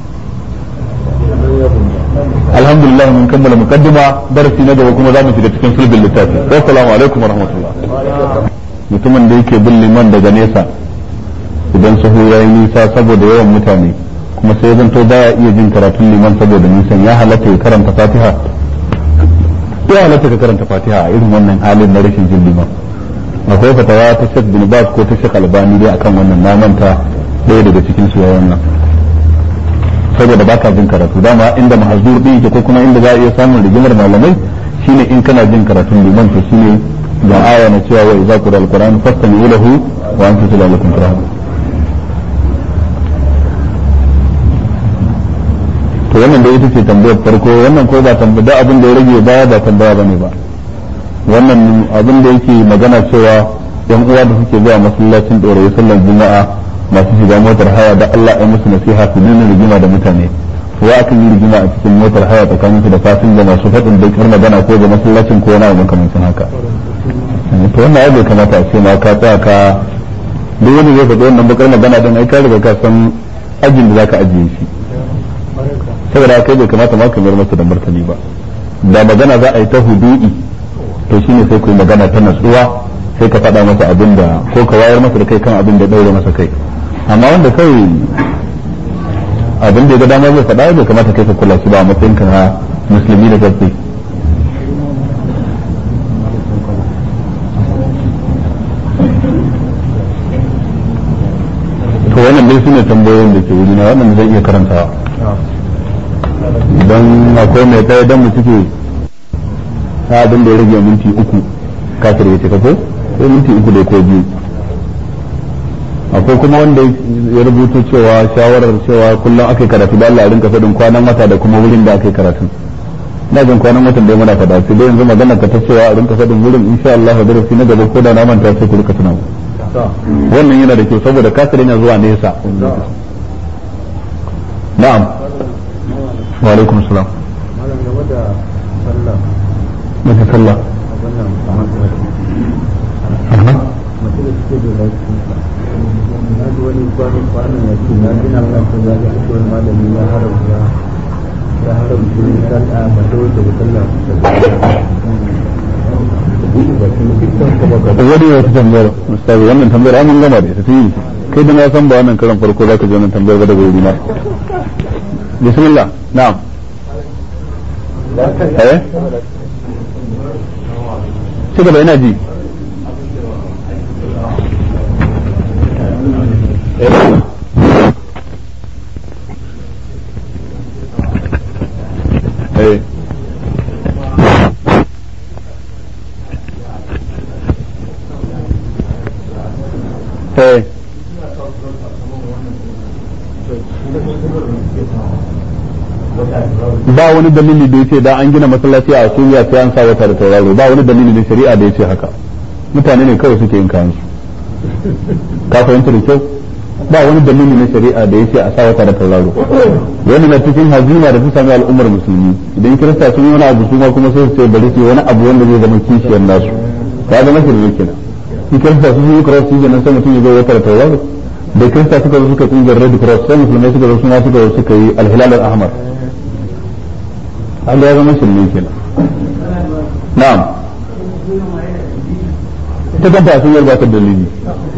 alhamdulillah mun kammala mukaddima darasi na gaba kuma za mu shiga cikin sulbin littafi assalamu alaikum wa rahmatullah mutumin da yake bin liman daga nesa idan sahu ya yi nisa saboda yawan mutane kuma sai zanto baya iya jin karatun liman saboda nisan ya halatta ya karanta fatiha ya halatta ka karanta fatiha a irin wannan halin na rashin jin liman akwai fatawa ta Sheikh bin Baz ko ta Sheikh Albani dai akan wannan na manta ɗaya daga cikin su wannan saboda baka jin karatu dama inda mahzur din yake ko kuma inda za a iya samun rigimar malamai shine in kana jin karatun liman to shine ga aya na cewa wa idza qira alquran fastami'u lahu wa antum la'allakum turhamun to wannan da ita ce tambayar farko wannan ko ba tambaya abin da ya rage baya ba tambaya bane ba wannan abin da yake magana cewa yan uwa da suke zuwa masallacin ɗorayi sallar juma'a masu shiga motar haya da Allah ya musu nasiha su nuna rigima da mutane wa akan yi rigima a cikin motar haya tsakanin su da fasin da masu faɗin da kar magana ko da masallacin ko wani abu makamancin haka to wannan ya bai kamata a ce ma ka tsaya ka duk wani zai faɗi wannan bakar magana don ai ka riga ka san ajin da zaka ajiye shi saboda kai bai kamata ma ka mayar masa da martani ba da magana za a yi ta hudu'i to shine sai ku yi magana ta natsuwa sai ka faɗa masa abin da ko ka wayar masa da kai kan abin da ɗaure masa kai amma wanda kai abin da ya ga dama zai faɗa bai kamata kai ka kula shi ba a matsayin ka na musulmi da gaske to wannan dai sune tambayoyin da ke wurina wannan zai iya karantawa idan akwai mai ɗaya don mu cike ta abin da ya rage minti uku kafir ya cika ko ko minti uku da ko biyu akwai kuma wanda ya rubuto cewa shawarar cewa kullum aka yi karatu da Allah a rinka faɗin kwanan wata da kuma wurin da aka yi karatu na jin kwanan watan da muna faɗa sai dai yanzu magana ka ta cewa a rinka faɗin wurin insha Allah da darasi na gaba ko da na manta sai ku rika tuna wannan yana da kyau saboda kasar yana zuwa nesa na'am wa alaikum salam malam game da sallah mace sallah mace da suke da lafiya na ji wani kwanan kwanan ya ce na ji na kan ta zaga a cikin malami ya haramta ta haramta sallah mace wacce ba sallah wani wata tambayar mustafi wannan tambayar an mun gama da ita tun kai da na san ba wannan karan farko zaka ji wannan tambayar ba daga wuri na bismillah na'am eh ci gaba ina ji eh eh ba wani dalili da yace da an gina masallaci a Suriya sai an sa wata da tauraro ba wani dalili da shari'a da yace haka mutane ne kawai suke yin kayan su ka fahimta da kyau ba wani dalili na shari'a da yace a sa wata da tauraro wannan na cikin hazima da ta sami al'ummar musulmi idan kirista sun yi wani abu su ma kuma sai su ce bari su yi wani abu wanda zai zama kishiyar nasu ya zama shirme kenan shi kirista sun yi cross shi nan sai mutum ya zo wata da tauraro da kirista suka zo suka kungiyar red cross sai musulmai suka zo suna suka zo suka yi alhilal al-ahmar an ya zama shirme kenan na'am ita kanta sun yarda ta dalili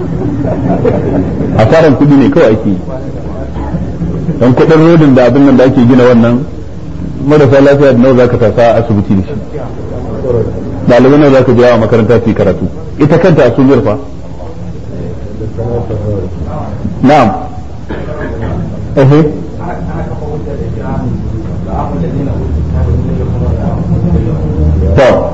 asaran kudi ne kawai ake yi don kudin rodin da abin nan da ake gina wannan marasa lafiya da nawa zaka tasa a asibiti da shi ɗalibai nawa zaka je a makaranta su yi karatu ita kanta a sun fa na'am ehe to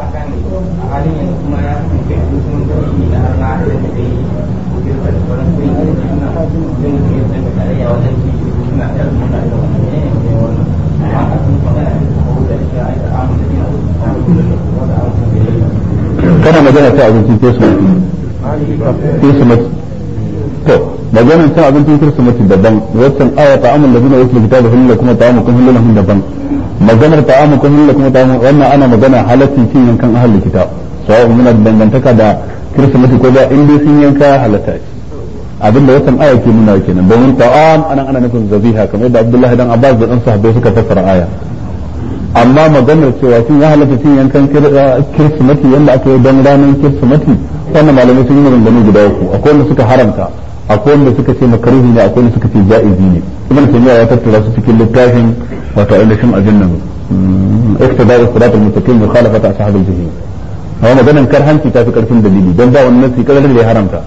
kana magana ta abincin kirsimeti kirsimeti to maganar ta abincin kirsimeti daban waccan aya ta amin da zina wasu kitabu hulula kuma ta amukum hulula hun daban maganar ta amukum hulula kuma ta amukum wannan ana magana halaccin cin yankan ahalin kitab sawa muna dangantaka da kirsimeti ko ba in dai sun yanka halatta ce abinda waccan aya ke nuna kenan domin ta'am anan ana nufin zabiha kamar da Abdullahi dan Abbas da dan sahabbai suka fassara aya amma maganar cewa sun ya halatta cin yankan kirsimati yadda aka yi don ranar kirsimati wannan malamai sun yi maganganu guda uku akwai wanda suka haramta akwai wanda suka ce makaruhi ne akwai wanda suka ce ja'izi ne ibn taymiya ya tattara su cikin littafin wato ainihin ajin nan iktidar sirat al-mustaqim mukhalafat ashab al-jahim amma maganar karhanci ta fi karfin dalili don ba wannan nasi kadar da ya haramta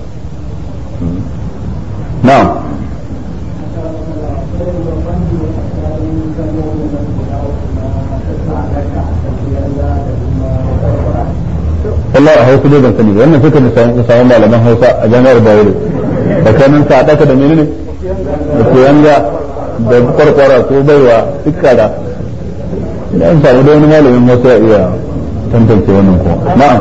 na'am wallahi a hausa dai ban sani ba wannan suka da samun malaman hausa a jami'ar bayero tsakanin sa daka da menene da koyanga da kwarkwara ko baiwa dukka da idan samu da wani malamin hausa ya iya tantance wannan ko na'am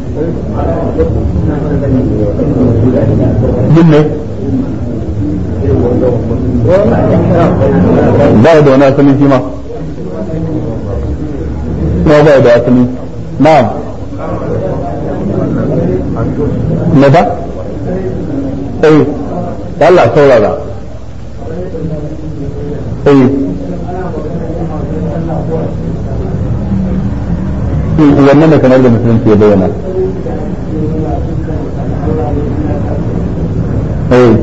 yin ne ba da wani asali shi ma ba da asali na'am me ba eh Allah saurara eh wannan da kamar da musulunci ya bayyana eh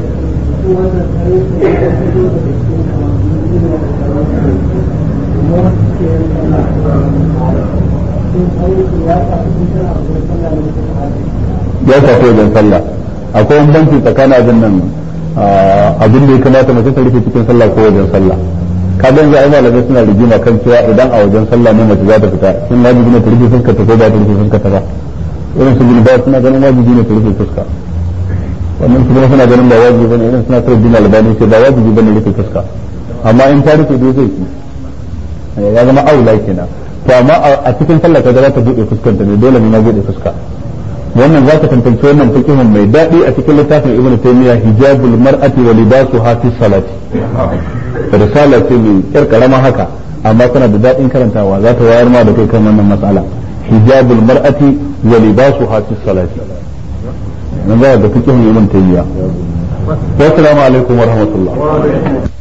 ya shafi wajen sallah akwai wani banki tsakanin abin nan abin da ya kamata mace ta rufe cikin sallah ko wajen sallah kaga yanzu ai malamai suna rigima kan cewa idan a wajen sallah ne mace za ta fita shin wajibi ne ta rufe fuska ta ko ba ta rufe fuska ta ba irin su bin ba suna ganin wajibi ne ta rufe fuska wannan su kuma suna ganin ba wajibi bane irin suna kawai bin albani sai ba wajibi bane rufe fuska amma in ta rufe dai zai ki ya zama aula kenan to amma a cikin sallah ka za ta bude fuskanta ne dole ne na bude fuska wannan za ka tantance wannan fikihun mai daɗi a cikin littafin ibnu taymiya hijabul mar'ati wa libasuha fi salati risala ce mai kyar karama haka amma tana da daɗin karantawa za ta wayar ma da kai kan wannan matsala hijabul mar'ati wa libasuha fi salati nan za ka ga fikihun ibnu taymiya wa assalamu alaikum wa rahmatullah